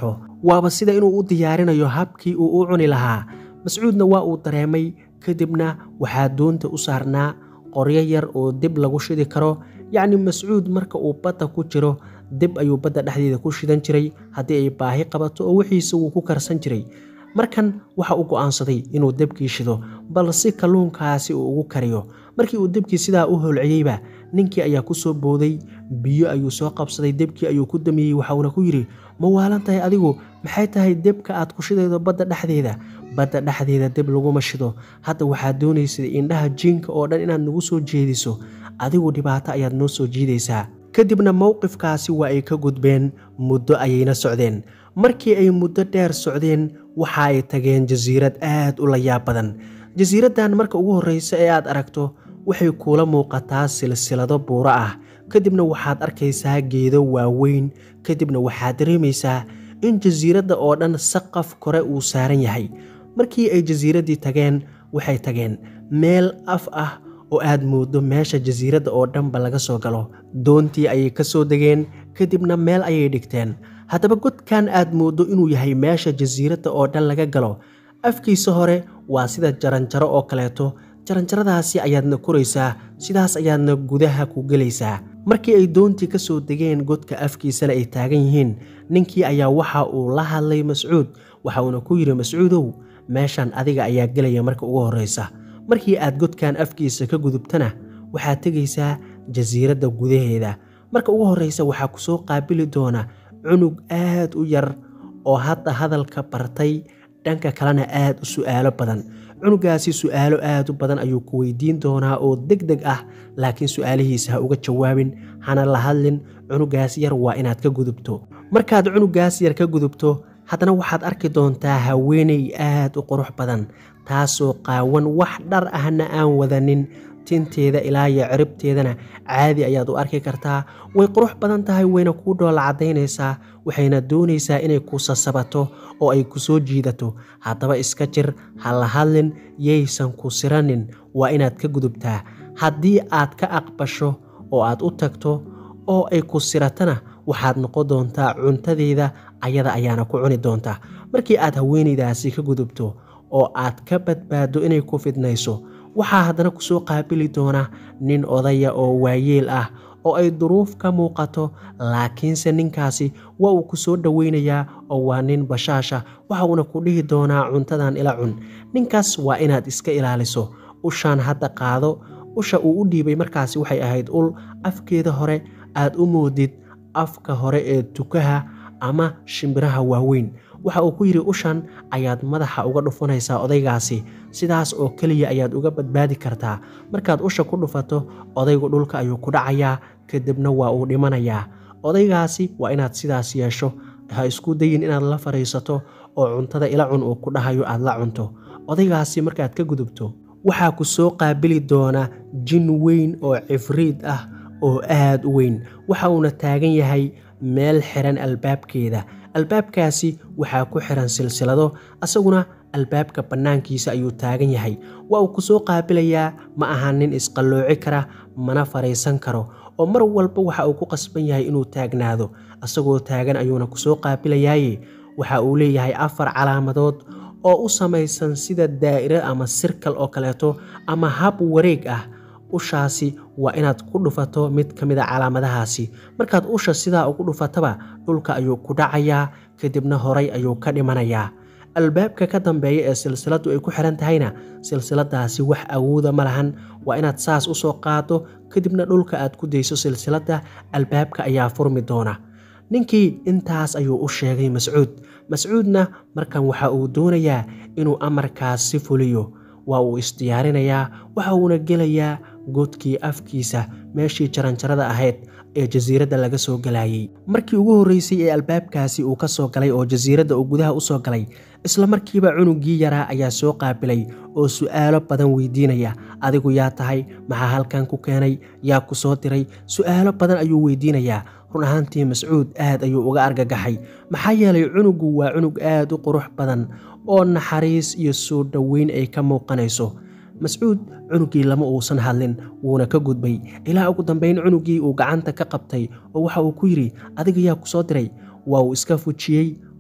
waaba sida inuu u diyaarinayo habkii uu u cuni lahaa mascuudna waa uu dareemay kadibna waxaa doonta u saarnaa qoryo yar oo dib lagu shidi karo yacni mascuud marka uu badda ku jiro dib ayuu badda dhexdeeda ku shidan jiray haddii ay baahi qabato oo wixiisa wuu ku karsan jiray markan waxa uu go'aansaday inuu debkii shido bal si kalluunkaasi uu ugu kariyo markii uu debkii sidaa u holciyeyba ninkii ayaa ku soo booday biyo ayuu soo qabsaday debkii ayuu ku damiyey waxauna ku yidhi ma waalan tahay adigu maxay tahay debka aad ku shidaydo badda dhexdeeda badda dhexdeeda deb laguma shido hadda waxaad doonaysay indhaha jiinka oo dhan inaad nagu soo jeediso adigu dhibaato ayaad noo soo jiidaysaa kadibna mowqifkaasi waa ay ka gudbeen muddo ayayna socdeen markii ay muddo dheer socdeen waxa ay tageen jasiirad aad u layaab badan jasiiraddan marka ugu horreysa ee aad aragto waxay kuula muuqataa silsilado buuro ah kadibna waxaad arkaysaa geedo waaweyn kadibna waxaad dareemaysaa in jasiiradda oo dhan saqaf kore uu saaran yahay markii ay jasiiraddii tageen waxay tageen meel af ah oo aad mooddo meesha jasiiradda oo dhanba laga soo galo doontii ayay ka soo degeen kadibna meel ayay dhigteen haddaba godkan aad mooddo inuu yahay meesha jasiiradda oo dhan laga galo afkiisa hore waa sida jaranjaro oo kaleeto jaranjaradaasi ayaadna koraysaa sidaas ayaadna gudaha ku gelaysaa markii ay doontii ka soo degeen godka afkiisana ay taagan yihiin ninkii ayaa waxa uu la hadlay mascuud waxa uuna ku yidhi mascuudow meeshan adiga ayaa gelaya marka ugu horreysa markii aad godkan afkiisa ka gudubtana waxaad tegaysaa jasiiradda gudaheeda marka ugu horreysa waxaa ku soo qaabili doona cunug aad u yar oo hadda hadalka bartay dhanka kalena aad u su'aalo badan cunugaasi su'aalo aad u badan ayuu ku weydiin doonaa oo deg deg ah laakiin su'aalihiisa ha uga jawaabin hana la hadlin cunugaas yar waa inaad ka gudubto markaad cunugaas yar ka gudubto haddana waxaad arki doontaa haweeney aad u qurux badan taasoo qaawan wax dhar ahna aan wadanin tinteeda ilaa iyo ciribteedana caadi ayaad u arki kartaa way qurux badan tahay wayna kuu dhoola caddaynaysaa waxayna doonaysaa inay ku sasabato oo ay ku soo jiidato haddaba iska jir ha la hadlin yaysan ku siranin waa inaad ka gudubtaa haddii aad ka aqbasho oo aad u tagto oo ay ku siratana waxaad noqon doontaa cuntadeeda ayada ayaana ku cuni doontaa markii aad haweenaydaasi ka gudubto oo aad ka badbaaddo inay ku fidnayso waxaa haddana ku soo qaabili doona nin odaya oo waayeel ah oo ay duruuf ka muuqato laakiinse ninkaasi waa uu ku soo dhoweynayaa oo waa nin bashaasha waxa uuna ku dhihi doonaa cuntadan ila cun ninkaas waa inaad iska ilaaliso ushaan hadda qaado usha uu u dhiibay markaasi waxay ahayd ul afkeeda hore aad u moodid afka hore ee tukaha ama shimbiraha waaweyn waxa uu ku yidhi ushan ayaad madaxa uga dhufanaysaa odaygaasi sidaas oo keliya ayaad uga badbaadi kartaa markaad usha ku dhufato odaygu dhulka ayuu ku dhacayaa kadibna waa uu dhimanayaa odaygaasi waa inaad sidaas yeesho ha isku dayin inaad la fadhiisato oo cuntada ila cun uu ku dhahayo aad la cunto odaygaasi markaad ka gudubto waxaa ku soo qaabili doona jin weyn oo cifriid ah oo aad u weyn waxa uuna taagan yahay meel xiran albaabkeeda albaabkaasi waxaa ku xiran silsilado asaguna albaabka bannaankiisa ayuu taagan yahay waa uu ku soo qaabilayaa ma aha nin isqallooci kara mana fadhiisan karo oo mar walba waxa uu ku qasban yahay inuu taagnaado asagoo taagan ayuuna ku soo qaabilayaaye waxa uu leeyahay afar calaamadood oo u samaysan sida daa'iro ama sirkal oo kaleeto ama hab wareeg ah ushaasi waa inaad ku dhufato mid ka mid a calaamadahaasi markaad usha sidaa ugu dhufataba dhulka ayuu ku dhacayaa kadibna horay ayuu ka dhimanayaa albaabka ka dambeeya ee silsiladu ay ku xiran tahayna silsiladaasi wax awooda ma lahan waa inaad saas u soo qaado kadibna dhulka aad ku dayso silsiladda albaabka ayaa furmi doona ninkii intaas ayuu u sheegay mascuud mascuudna markan waxa uu doonayaa inuu amarkaasi fuliyo waa uu isdiyaarinayaa waxa uuna gelayaa godkii afkiisa meeshii jaranjarada ahayd ee jasiiradda laga soo galayay markii ugu horreysay ee albaabkaasi uu ka soo galay oo jasiiradda uu gudaha u soo galay isla markiiba cunugii yaraa ayaa soo qaabilay oo su'aalo badan weydiinaya adigu yaa tahay maxaa halkan ku keenay yaa ku soo diray su'aalo badan ayuu weydiinayaa run ahaantii mascuud aad ayuu uga argagaxay maxaa yeelay cunugu waa cunug aad u qurux badan oo naxariis iyo soo dhoweyn ay ka muuqanayso mascuud cunugii lama uusan hadlin wuuna ka gudbay ilaa ugu dambeyn cunugii uu gacanta ka qabtay oo waxa uu ku yidhi adiga yaa ku soo diray waa uu iska fujiyey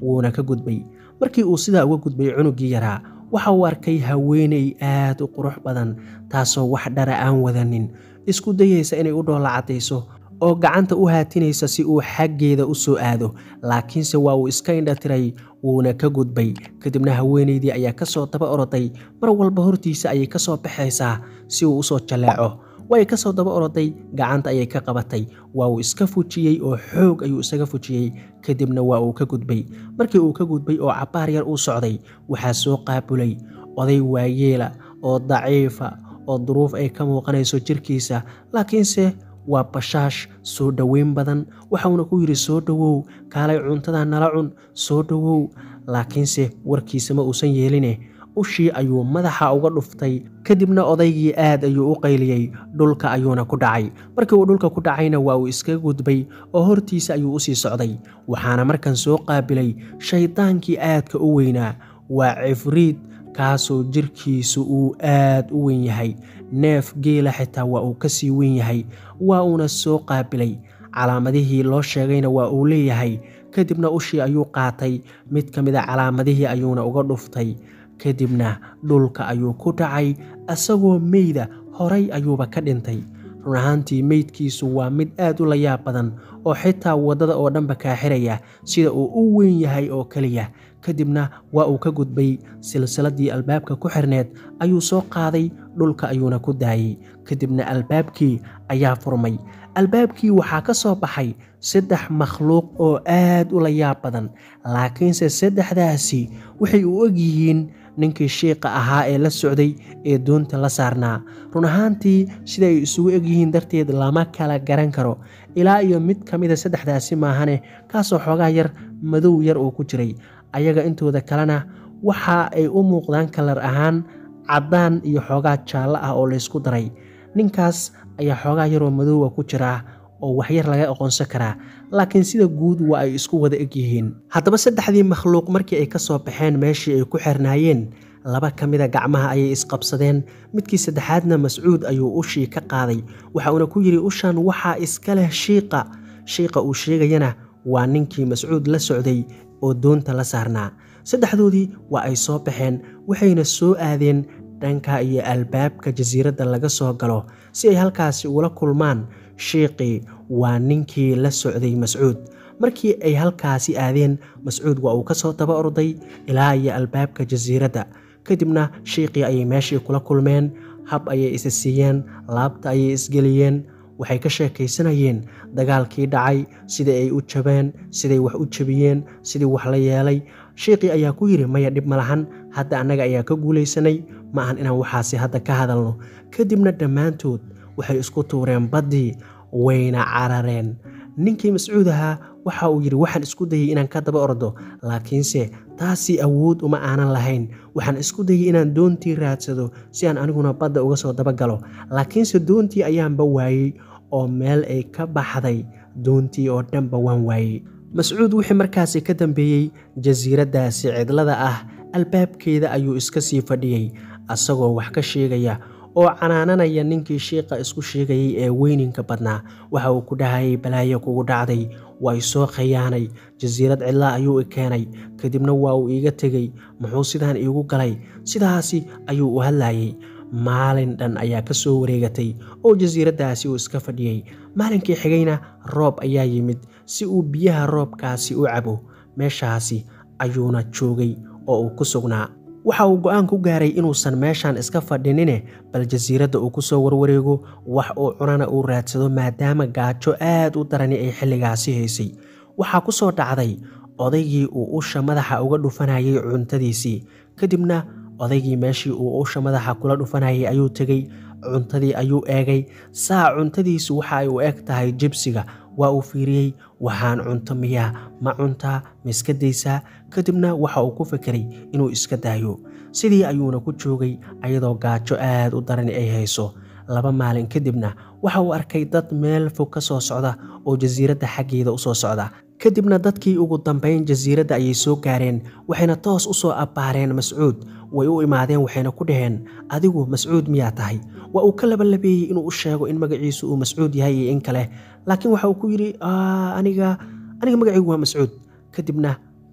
wuuna ka gudbay markii uu sidaa uga gudbay cunuggii yaraa waxa uu arkay haweeney aad u qurux badan taasoo wax dhara aan wadanin isku dayaysa inay u dhoolla caddayso oo gacanta u haatinaysa si uu xaggeeda u soo aado laakiinse waa uu iska indhatiray wuuna ka gudbay kadibna haweenaydii ayaa ka soo daba oroday mar walba hortiisa ayay ka soo baxaysaa si uu usoo jalleeco way ka soo daba oroday gacanta ayay ka qabatay waa uu iska fujiyey oo xoog ayuu isaga fujiyey kadibna waa uu ka gudbay markii uu ka gudbay oo cabbaar yar uu socday waxaa soo qaabulay oday waayeela oo daciifa oo duruuf ay ka muuqanayso jirkiisa laakiinse waa bashaash soo dhoweyn badan waxauna ku yidhi soo dhowow kaalay cuntada nala cun soo dhowow laakiinse warkiisa ma uusan yeeline ushii ayuu madaxa uga dhuftay kadibna odaygii aad ayuu u qayliyey dhulka ayuuna ku dhacay markii uu dhulka ku dhacayna waa uu iskaga gudbay oo hortiisa ayuu usii socday waxaana markan soo qaabilay shaydaankii aadka u weynaa waa cifriid kaasoo jirkiisu uu aad u weyn yahay neef geela xitaa waa uu ka sii weyn yahay waa uuna soo qaabilay calaamadihii loo sheegayna waa uu leeyahay kadibna ushii ayuu qaatay mid ka mid a calaamadihii ayuuna uga dhuftay kadibna dhulka ayuu ku dhacay isagoo meyda horay ayuuba ka dhintay run ahaantii meydkiisu waa mid aad u layaab badan oo xitaa waddada oo dhanba kaaxiraya sida uu u weyn yahay oo keliya kadibna waa uu ka gudbay silsiladii albaabka ku xirneed ayuu soo qaaday dhulka ayuuna ku daayey kadibna albaabkii ayaa furmay albaabkii waxaa ka soo baxay saddex makhluuq oo aad u layaab badan laakiinse saddexdaasi waxay u egyihiin ninkii shiiqa ahaa ee la socday ee doonta la saarnaa run ahaantii sida ay isugu egyihiin darteed lama kala garan karo ilaa iyo mid ka mida saddexdaasi maahane kaasoo xoogaa yar madow yar uu ku jiray ayaga intooda kalena waxa ay u muuqdaan kalar ahaan caddaan iyo xoogaa jaallo ah oo laysku daray ninkaas ayaa xoogaa yaroo madoowa ku jiraa oo waxyar laga aqoonsan karaa laakiin sida guud waa ay isku wada egyihiin haddaba saddexdii makhluuq markii ay ka soo baxeen meeshii ay ku xirnaayeen laba ka mida gacmaha ayay isqabsadeen midkii saddexaadna mascuud ayuu ushii ka qaaday waxa uuna ku yidhi ushan waxaa iska leh shiiqa shiiqa uu sheegayana waa ninkii mascuud la socday oo doonta la saarnaa saddexdoodii waa ay soo baxeen waxayna soo aadeen dhanka iyo albaabka jasiiradda laga soo galo si ay halkaasi ula kulmaan shiiqii waa ninkii la socday mascuud markii ay halkaasi aadeen mascuud waa uu ka soo daba orday ilaa iyo albaabka jasiiradda kadibna shiiqii ayay meeshii kula kulmeen hab ayay isa siiyeen laabta ayay isgeliyeen waxay ka sheekaysanayeen dagaalkii dhacay sidai ay u jabeen siday wax u jabiyeen sidii wax la yeelay shiiqii ayaa ku yidhi maya dhib ma lahan hadda annaga ayaa ka guulaysanay ma ahan inaan waxaasi hadda ka hadalno kadibna dhammaantood waxay isku tuureen baddii wayna carareen ninkii mascuud ahaa waxa uu yidhi waxaan isku dayay inaan ka daba ordo laakiinse taasi awood uma aanan lahayn waxaan isku dayay inaan doontii raadsado si aan aniguna badda uga soo dabagalo laakiinse doontii ayaanba waayey oo meel ay ka baxday doontii oo dhanba waan waayey mascuud wixii markaasi ka dambeeyey jasiiraddaasi cidlada ah albaabkeeda ayuu iska sii fadhiyey asagoo wax ka sheegaya oo canaananaya ninkii shiiqa isku sheegayay ee weyninka badnaa waxa uu ku dhahayay balaayo kugu dhacday waa isoo khayaanay jasiirad cidlaa ayuu i keenay kadibna waa uu iiga tegey muxuu sidaan iigu galay sidaasi ayuu u hadlayay maalin dhan ayaa ka soo wareegatay oo jasiiraddaasi uu iska fadhiyey maalinkii xigayna roob ayaa yimid si uu biyaha roobkaasi u cabo meeshaasi ayuuna joogay oo uu ku sugnaa waxa uu go-aan ku gaaray inuusan meeshan iska fadhinine bal jasiiradda uu ku soo warwareego wax uu cunana uu raadsado maadaama gaajo aad u darani ay xilligaasi haysay waxaa ku soo dhacday odaygii uu usha madaxa uga dhufanayay cuntadiisii kadibna odaygii meeshii uu usha madaxa kula dhufanayay ayuu tegey cuntadii ayuu eegay saa cuntadiisu waxa ay u eg tahay jibsiga waa uu fiiriyey waxaan cunto miyaa ma cuntaa ma iska daysaa kadibna waxa uu ku fekeray inuu iska daayo sidii ayuuna ku joogay ayadoo gaajo aad u darani ay hayso laba maalin kadibna waxa uu arkay dad meel fog ka soo socda oo jasiiradda xaggeeda u soo socda kadibna dadkii ugu dambayn jasiiradda ayay soo gaareen waxayna toos u soo abbaareen mascuud way u imaadeen waxayna ku dhaheen adigu mascuud miyaa tahay waa uu ka labalabeeyey inuu u sheego in magaciisu uu mascuud yahay iyo in kale laakiin waxa uu ku yidhi aniga aniga magacaygu waa mascuud kadibna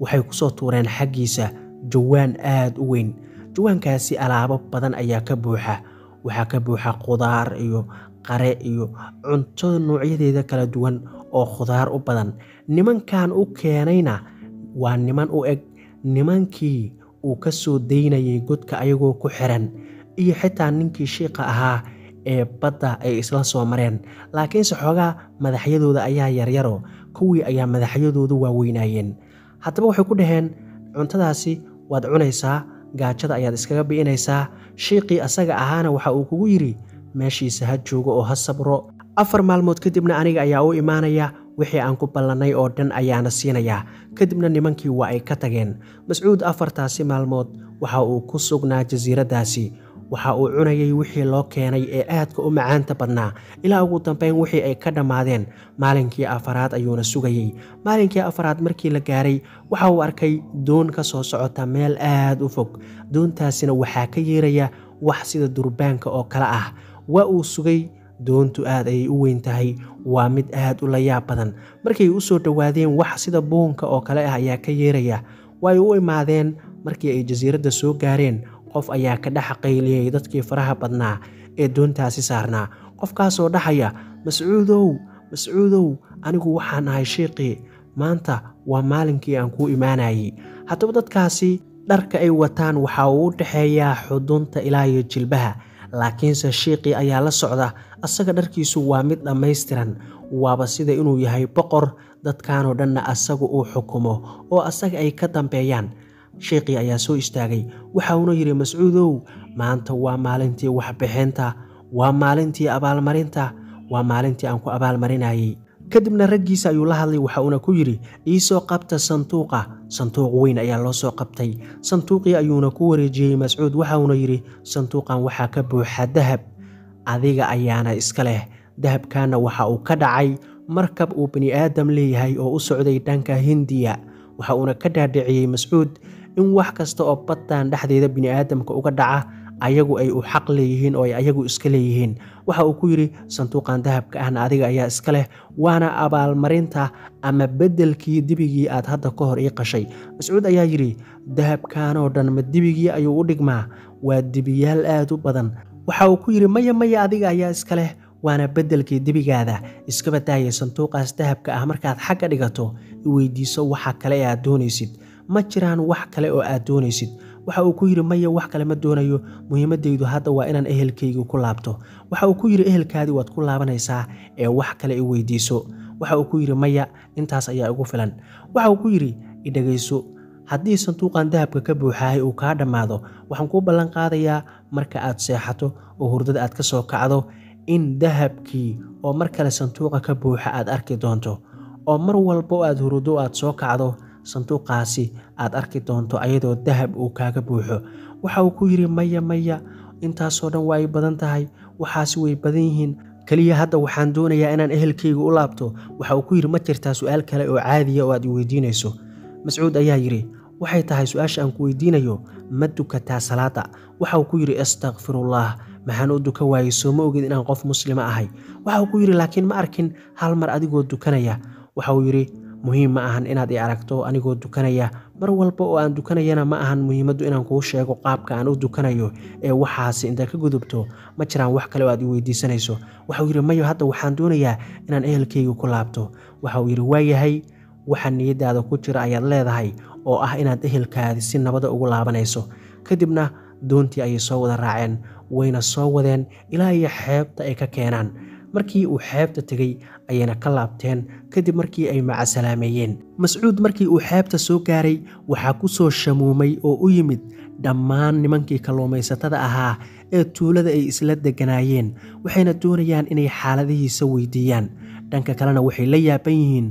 waxay ku soo tuureen xaggiisa jawaan aad u weyn jawaankaasi alaabo badan ayaa ka buuxa waxaa ka buuxa khudaar iyo qare iyo cunto noocyadeeda kala duwan oo khudaar u badan nimankan u keenayna waa niman u eg nimankii uu ka soo daynayay godka ayagoo ku xiran iyo xitaa ninkii shiiqa ahaa ee badda ay isla soo mareen laakiinse xoogaa madaxyadooda ayaa yaryaro kuwii ayaa madaxyadoodu waaweynaayeen haddaba waxay ku dhaheen cuntadaasi waad cunaysaa gaajada ayaad iskaga bi'inaysaa shiiqii asaga ahaana waxa uu kugu yidhi meeshiisa ha joogo oo ha sabro afar maalmood kadibna aniga ayaa u imaanaya wixii aan ku ballannay oo dhan ayaana siinayaa kadibna nimankii waa ay ka tageen mascuud afartaasi maalmood waxa uu ku sugnaa jasiiraddaasi waxa uu cunayay wixii loo keenay ee aadka u macaanta badnaa ilaa ugu dambayn wixii ay ka dhammaadeen maalinkii afaraad ayuuna sugayey maalinkii afaraad markii la gaaray waxa uu arkay doon ka soo socota meel aad u fog doontaasina waxaa ka yeeraya wax sida durbaanka oo kale ah waa uu sugay doontu aad ayay u weyn tahay waa mid aad u layaab badan markay u soo dhowaadeen wax sida buunka oo kale ah ayaa ka yeeraya way u imaadeen markii ay jasiiradda soo gaareen qof ayaa ka dhex qayliyey dadkii faraha badnaa ee doontaasi saarnaa qofkaasoo dhaxaya mascuudow mascuudow anigu waxaan ahay shiiqii maanta waa maalinkii aan kuu imaanayey haddaba dadkaasi dharka ay wataan waxa uu u dhexeeyaa xudunta ilaa iyo jilbaha laakiinse shiiqii ayaa la socda asaga dharkiisu waa mid dhammaystiran waaba sida inuu yahay boqor dadkanoo dhanna asagu uu xukumo oo asaga ay ka dambeeyaan shiiqii ayaa soo istaagay waxa uuna yidhi mascuudow maanta waa maalintii waxbixinta waa maalintii abaalmarinta waa maalintii aan ku abaalmarinayey kadibna raggiisa ayuu la hadlay waxa uuna ku yidhi iisoo qabta sanduuqa sanduuq weyn ayaa loo soo qabtay sanduuqii ayuuna ku wareejiyey mascuud waxa uuna yidhi sanduuqan waxaa ka buuxa dahab adiga ayaana iska leh dahabkaana waxa uu ka dhacay markab uu bani aadam leeyahay oo u socday dhanka hindiya waxa uuna ka dhaadhiciyey mascuud in wax kasta oo baddan dhexdeeda bini aadamka uga dhaca ayagu ay u xaq leeyihiin oo ay ayagu iska leeyihiin waxa uu ku yidhi sanduuqan dahabka ahna adiga ayaa iska leh waana abaalmarinta ama beddelkii dibigii aad hadda ka hor ii qashay mascuud ayaa yidhi dahabkanoo dhan ma dibigii ayuu u dhigmaa waa dibiyaal aad u badan waxa uu ku yidhi maya maya adiga ayaa iska leh waana beddelkii debigaada iskaba daayay sanduuqaas dahabka ah markaad xagga dhigato i weydiiso waxa kale ee aad doonaysid ma jiraan wax kale oo aad doonaysid waxa uu ku yidhi maya wax kale ma doonayo muhiimaddaydu hadda waa inaan ehelkaygu ku laabto waxa uu ku yidhi ehelkaadii waad ku laabanaysaa ee wax kale i weydiiso waxa uu ku yidhi maya intaas ayaa igu filan waxa uu ku yidhi idhegayso haddii sanduuqan dahabka ka buuxahay uu kaa dhammaado waxaan kuu ballan qaadayaa marka aad seexato oo hurdada aad ka soo kacdo in dahabkii oo mar kale sanduuqa ka buuxa aad arki doonto oo mar walba oo aad huruddo aad soo kacdo sanduuqaasi aad arki doonto ayadoo dahab uu kaaga buuxo waxa uu ku yidhi maya maya intaasoo dhan waa ay badan tahay waxaasi way badan yihiin keliya hadda waxaan doonayaa inaan ehelkayga u laabto waxa uu ku yidhi ma jirtaa su-aal kale oo caadiya oo aad i weydiinayso mascuud ayaa yidhi waxay tahay su-aasha aan ku weydiinayo ma dukataa salaada waxa uu ku yidhi astakfirullah maxaan u dukan waayey soo ma ogid inaan qof muslima ahay waxa uu ku yidhi laakiin ma arkin hal mar adigoo dukanaya waxa uu yidhi muhiim ma ahan inaad i aragto anigoo dukanaya mar walba oo aan dukanayana ma ahan muhiimaddu inaan kuu sheego qaabka aan u dukanayo ee waxaasi intaad ka gudubto ma jiraan wax kale oo aad i weydiisanayso waxauu yidhi mayo hadda waxaan doonayaa inaan ehelkayga ku laabto waxa uu yidhi waayahay waxa niyaddaada ku jira ayaad leedahay oo ah inaad ehelkaadi si nabada ugu laabanayso kadibna doontii ayay soo wada raaceen wayna soo wadeen ilaa iyo xeebta ay ka keenaan markii uu xeebta tegey ayayna ka laabteen kadib markii ay macasalaameeyeen mascuud markii uu xeebta soo gaaray waxaa ku soo shamuumay oo u yimid dhammaan nimankii kalluumaysatada ahaa ee tuulada ay isla deganaayeen waxayna doonayaan inay xaaladihiisa weydiiyaan dhanka kalena waxay la yaaban yihiin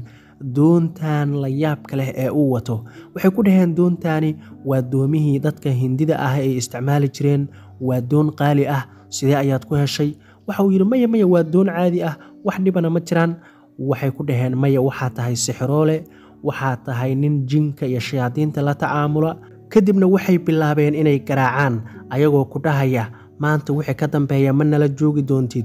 doontan la yaabka leh ee uu wato waxay ku dhaheen doontaani waa doomihii dadka hindida ah ay isticmaali jireen waa doon qaali ah sidee ayaad ku heshay waxa uu yidhi maya maya waa doon caadi ah wax dhibana ma jiraan waxay ku dhaheen maya waxaa tahay sixiroole waxaa tahay nin jinka iyo shayaadiinta la tacaamula kadibna waxay bilaabeen inay garaacaan ayagoo ku dhahaya maanta wixii ka dambeeya ma nala joogi doontid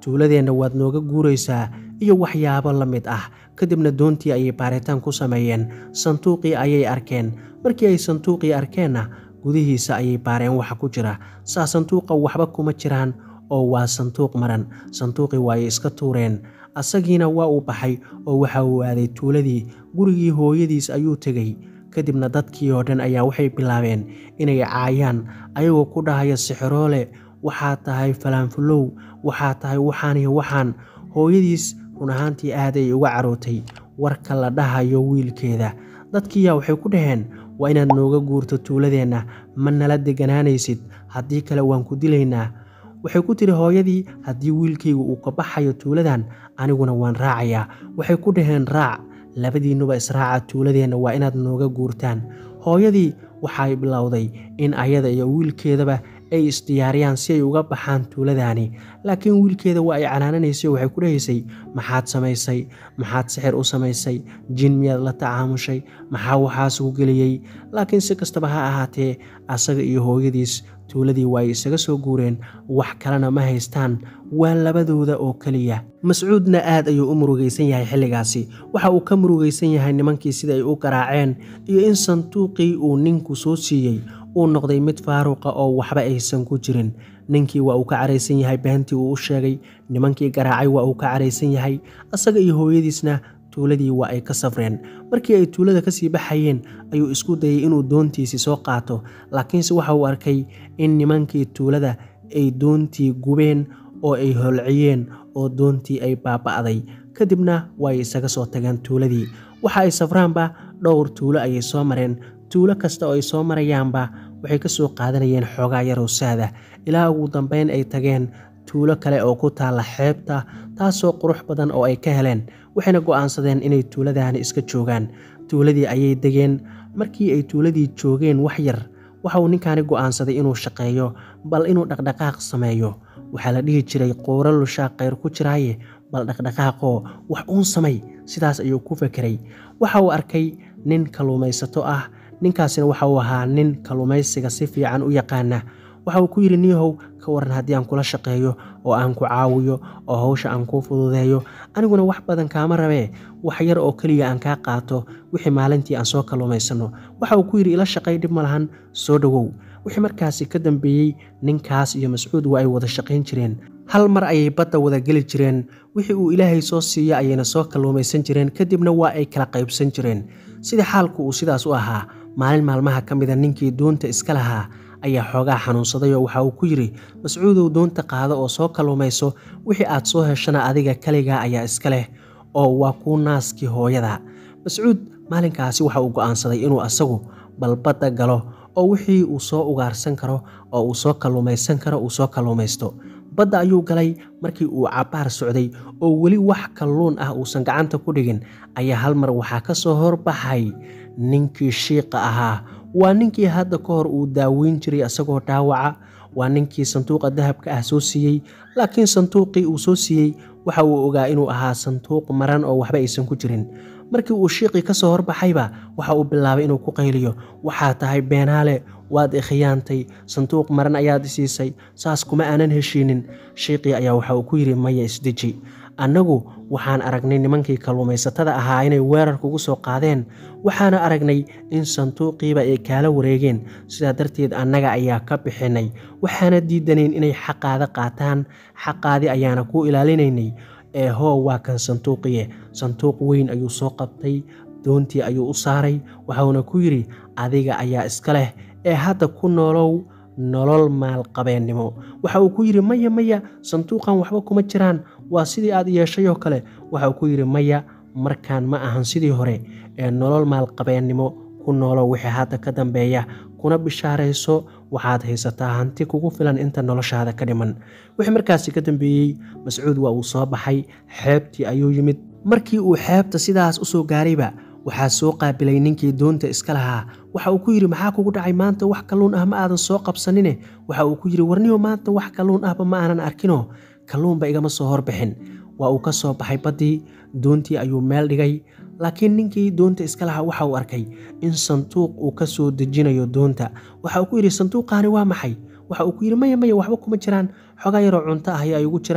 tuuladeenna waad nooga guuraysaa iyo waxyaabo la mid ah kadibna doontii ayay baaritaan ku sameeyeen sanduuqii ayay arkeen markii ay sanduuqii arkeenna gudihiisa ayay baareen waxa ku jira saa sanduuqa waxba kuma jiraan oo waa sanduuq maran sanduuqii waa ay iska tuureen asagiina waa uu baxay oo waxa uu aaday tuuladii gurigii hooyadiis ayuu tegey kadibna dadkii oo dhan ayaa waxay bilaabeen inay caayaan ayagoo ku dhahaya sixiroole waxaa tahay falaanfulow waxaa tahay waxaan iyo waxaan hooyadiis run ahaantii aad ay uga carootay warka la dhahayo wiilkeeda dadkiiyaa waxay ku dhaheen waa inaad nooga guurto tuuladeenna ma nala deganaanaysid haddii kale waan ku dilaynaa waxay ku tiri hooyadii haddii wiilkaygu uu ka baxayo tuuladan aniguna waan raacayaa waxay ku dhaheen raac labadiinnuba israaca tuuladeenna waa inaad nooga guurtaan hooyadii waxay bilowday in ayada iyo wiilkeedaba ay isdiyaariyaan si ay uga baxaan tuuladaani laakiin wiilkeeda waa ay canaananaysay waxay ku dhahaysay maxaad samaysay maxaad sixir u samaysay jin miyaad la tacaamushay maxaa waxaas ugu geliyey laakiin si kastaba ha ahaatee asaga iyo hooyadiis tuuladii waa ay isaga soo guureen wax kalena ma haystaan waa labadooda oo keliya mascuudna aad ayuu u murugaysan yahay xilligaasi waxa uu ka murugaysan yahay nimankii sida ay u garaaceen iyo in sanduuqii uu ninku soo siiyey uu noqday mid faaruqa oo waxba aysan ku jirin ninkii waa uu ka caraysan yahay beentii uu u sheegay nimankii garaacay waa uu ka caraysan yahay asaga iyo hooyadiisna tuuladii waa ay ka safreen markii ay tuulada kasii baxayeen ayuu isku dayay inuu doontiisii soo qaato laakiinse waxa uu arkay in nimankii tuulada ay doontii gubeen oo ay holciyeen oo doontii ay baaba'day kadibna waay isaga soo tageen tuuladii waxa ay safraanba dhowr tuulo ayay soo mareen tuulo kasta oo ay soo marayaanba waxay ka soo qaadanayeen xoogaa yarow saada ilaa ugu dambeyn ay tageen tuulo kale oo ku taalla xeebta taasoo qurux badan oo ay ka heleen waxayna go'aansadeen inay tuuladaani iska joogaan tuuladii ayay degeen markii ay tuuladii joogeen wax yar waxa uu ninkaani go'aansaday inuu shaqeeyo bal inuu dhaqdhaqaaq sameeyo waxaa la dhihi jiray quuro lushaa khayr ku jiraaye bal dhaqdhaqaaqoo wax uun samay sidaas ayuu ku fekeray waxa uu arkay nin kalluumaysato ah ninkaasina waxa uu ahaa nin kalluumaysiga si fiican u yaqaana waxa uu ku yidhi niyahow ka waran haddii aan kula shaqeeyo oo aan ku caawiyo oo hawsha aan kuu fududeeyo aniguna wax badan kaama rabee wax yar oo keliya aan kaa qaato wixii maalintii aan soo kalluumaysanno waxa uu ku yidhi ila shaqay dhib ma lahan soo dhowow wixii markaasi ka dambeeyey ninkaas iyo mascuud waa ay wada shaqayn jireen hal mar ayay badda wada geli jireen wixii uu ilaahay soo siiya ayayna soo kalluumaysan jireen kadibna waa ay kala qaybsan jireen sidii xaalku uu sidaas u ahaa maalin maalmaha ka mida ninkii doonta iska lahaa ayaa xoogaa xanuunsaday oo waxa uu ku yidhi mascuudow doonta qaado oo soo kalluumayso wixii aad soo heshana adiga kaligaa ayaa iska leh oo waa kuu naaskii hooyada mascuud maalinkaasi waxa uu go'aansaday inuu asagu bal badda galo oo wixii uu soo ugaarsan karo oo uu soo kalluumaysan karo uu soo kalluumaysto badda ayuu galay markii uu cabbaar socday oo weli wax kalluun ah uusan gacanta ku dhigin ayaa hal mar waxaa ka soo horbaxay ninkii shiiqa ahaa waa ninkii hadda ka hor uu daaweyn jiray asagoo dhaawaca waa ninkii sanduuqa dahabka ah soo siiyey laakiin sanduuqii uu soo siiyey waxa uu ogaa inuu ahaa sanduuq maran oo waxba aysan ku jirin markii uu shiiqii ka soo horbaxayba waxa uu bilaabay inuu ku qayliyo waxaa tahay beenaale waad ikhiyaantay sanduuq maran ayaad isiisay saas kuma aanan heshiinin shiiqii ayaa waxa uu ku yidhi maya isdeji annagu waxaan aragnay nimankii kalluumaysatada ahaa inay weerar kugu soo qaadeen waxaana aragnay in sanduuqiiba ay kaala wareegeen sidaa darteed annaga ayaa ka bixinay waxaana diidanayn inay xaqaada qaataan xaqaadii ayaana ku ilaalinaynay ee hoo waa kan sanduuqiye sanduuq weyn ayuu soo qabtay doontii ayuu u saaray waxauna ku yidhi adiga ayaa iska leh ee hadda ku noolow nolol maalqabeennimo waxa uu ku yidhi maya maya sanduuqan waxba kuma jiraan waa sidii aad yeeshay oo kale waxa uu ku yidhi maya markaan ma ahan sidii hore ee nolol maalqabeennimo ku noolow wixii hadda ka dambeeya kuna bishaarayso waxaad haysataa hanti kugu filan inta noloshaada ka dhiman wixii markaasi ka dambeeyey mascuud waa uu soo baxay xeebtii ayuu yimid markii uu xeebta sidaas u soo gaarayba waxaa soo qaabilay ninkii doonta iska lahaa waxa uu ku yidhi maxaa kugu dhacay maanta wax kalluun ah ma aadan soo qabsanine waxa uu ku yidhi warniyo maanta wax kalluun ahba ma aanan arkino kalluunba igama soo horbixin waa uu ka soo baxay baddii doontii ayuu meel dhigay laakiin ninkii doonta iska lahaa waxa uu arkay in sanduuq uu ka soo dejinayo doonta waxa uu ku yidhi sanduuqaani waa maxay waxa uu ku yidhi maya maya waxba kuma jiraan xogaa yaroo cunto ah ayaa igu jira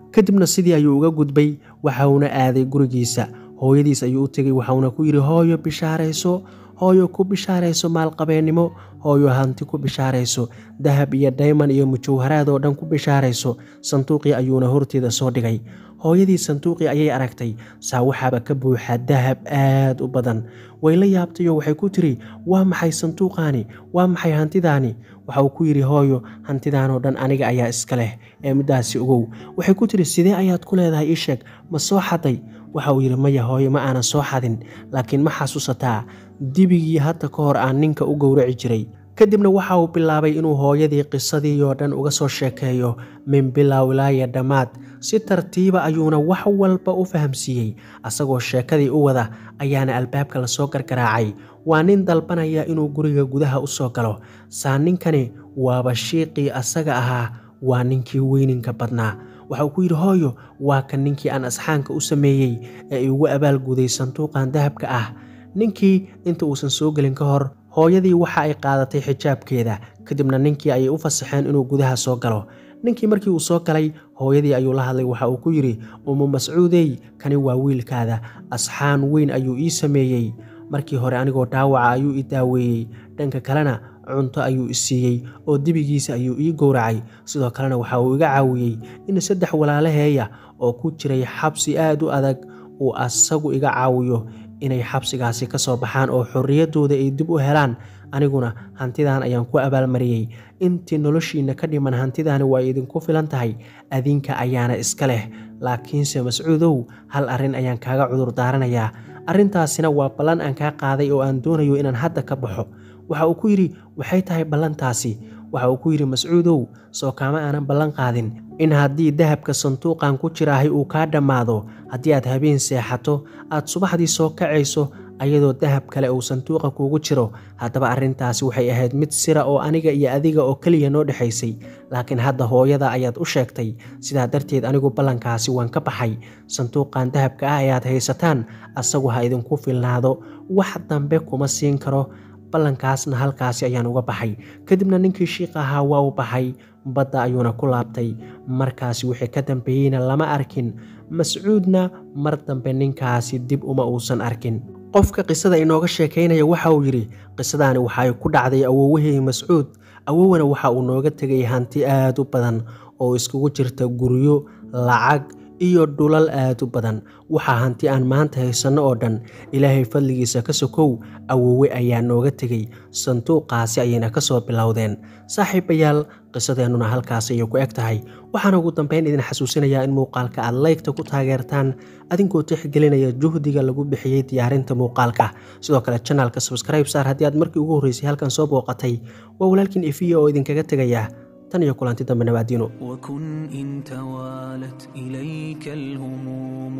kadibna sidii ayuu uga gudbay waxauna aaday gurigiisa hooyadiis ayuu u tegay waxauna ku yidhi hooyo bishaarayso hooyo ku bishaarayso maalqabeennimo hooyo hanti ku bishaarayso dahab iyo dayman iyo mujawharaad oo dhan ku bishaarayso sanduuqii ayuuna horteeda soo dhigay hooyadii sanduuqii ayay aragtay saa waxaaba ka buuxa dahab aad u badan way la yaabtayoo waxay ku tiri waa maxay sanduuqaani waa maxay hantidaani waxa uu ku yidhi hooyo hantidaanoo dhan aniga ayaa iska leh ee middaasi ogow waxay ku tiri sidee ayaad ku leedahay ii sheeg ma soo xaday waxa uu yidhi maya hooyo ma aanan soo xadin laakiin ma xasuusataa dibigii hadda ka hor aan ninka u gowraci jiray kadibna waxa uu bilaabay inuu hooyadii qisadii oo dhan uga soo sheekeeyo min bilow ilaaya dhammaad si tartiiba ayuuna wax walba u fahamsiiyey asagoo sheekadii u wada ayaana albaabka lasoo gargaraacay waa nin dalbanaya inuu guriga gudaha u soo galo saa ninkani waaba shiiqii asaga ahaa waa ninkii weyninka badnaa waxa uu ku yidhi hooyo waa kan ninkii aan asxaanka u sameeyey ee iugu abaalguday sanduuqan dahabka ah ninkii inta uusan soo gelin ka hor hooyadii waxa ay qaadatay xijaabkeeda kadibna ninkii ayay u fasaxeen inuu gudaha soo galo ninkii markii uu soo galay hooyadii ayuu la hadlay waxa uu ku yidhi umu mascuudey kani waa wiilkaada asxaan weyn ayuu ii sameeyey markii hore anigoo dhaawaca ayuu i daaweeyey dhanka kalena cunto ayuu i siiyey oo dibigiisa ayuu ii gowracay sidoo kalena waxa uu iga caawiyey in saddex walaalaheeya oo ku jiray xabsi aad u adag uu asagu iga caawiyo inay xabsigaasi ka soo baxaan oo xorriyaddooda ay dib u helaan aniguna hantidan ayaan ku abaalmariyey intii noloshiinna ka dhiman hantidaani waa idinku filan tahay adinka ayaana iska leh laakiinse mascuudow hal arrin ayaan kaaga cudur daaranayaa arrintaasina waa ballan aan kaa qaaday oo aan doonayo inaan hadda ka baxo waxa uu ku yidhi waxay tahay ballantaasi waxa uu ku yidhi mascuudow soo kaama aanan ballan qaadin in haddii dahabka sanduuqan ku jiraahay uu kaa dhammaado haddii aad habeen seexato aad subaxdii soo kacayso ayadoo dahab kale uu sanduuqa kuugu jiro haddaba arrintaasi waxay ahayd mid sira oo aniga iyo adiga oo keliya noo dhexaysay laakiin hadda hooyada ayaad u sheegtay sidaa darteed anigu ballankaasi waan ka baxay sanduuqan dahabka ah ayaad haysataan asagu ha idinku filnaado wax dambe kuma siin karo ballankaasna halkaasi ayaan uga baxay kadibna ninkii shiiqa ahaa waa u baxay badda ayuuna ku laabtay markaasi wixii ka dambeeyeyna lama arkin mascuudna mar dambe ninkaasi dib uma uusan arkin qofka qisada inooga sheekaynaya waxa uu yidhi qisadaani waxay ku dhacday awowahey mascuud awowana waxa uu nooga tegay hanti aad u badan oo iskugu jirta guryo lacag iyo dhulal aad u badan waxaa hanti aan maanta haysanno oo dhan ilaahay fadligiisa ka sokow awowe ayaa nooga tegey sanduuqaasi ayayna ka soo bilowdeen saaxiibayaal qisadeennuna halkaas ayay ku eg tahay waxaana ugu dambeyn idin xasuusinayaa in muuqaalka aad laygta ku taageertaan adinkoo tixgelinaya juhdiga lagu bixiyey diyaarinta muuqaalka sidoo kale janaalka sabskribe saar haddii aad markii ugu horreysay halkan soo booqatay waa walaalkiin efiya oo idinkaga tegaya tan iyo kulanti dambe nabaadiino وكن إن توالت إليك الهموم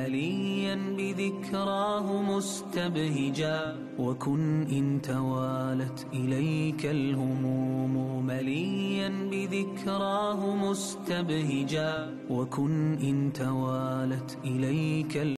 مليا بذكراه مستبهجا وكن إن توالت إليك الهموم مليا بذكراه مستبهجا وكن إن توالت إليك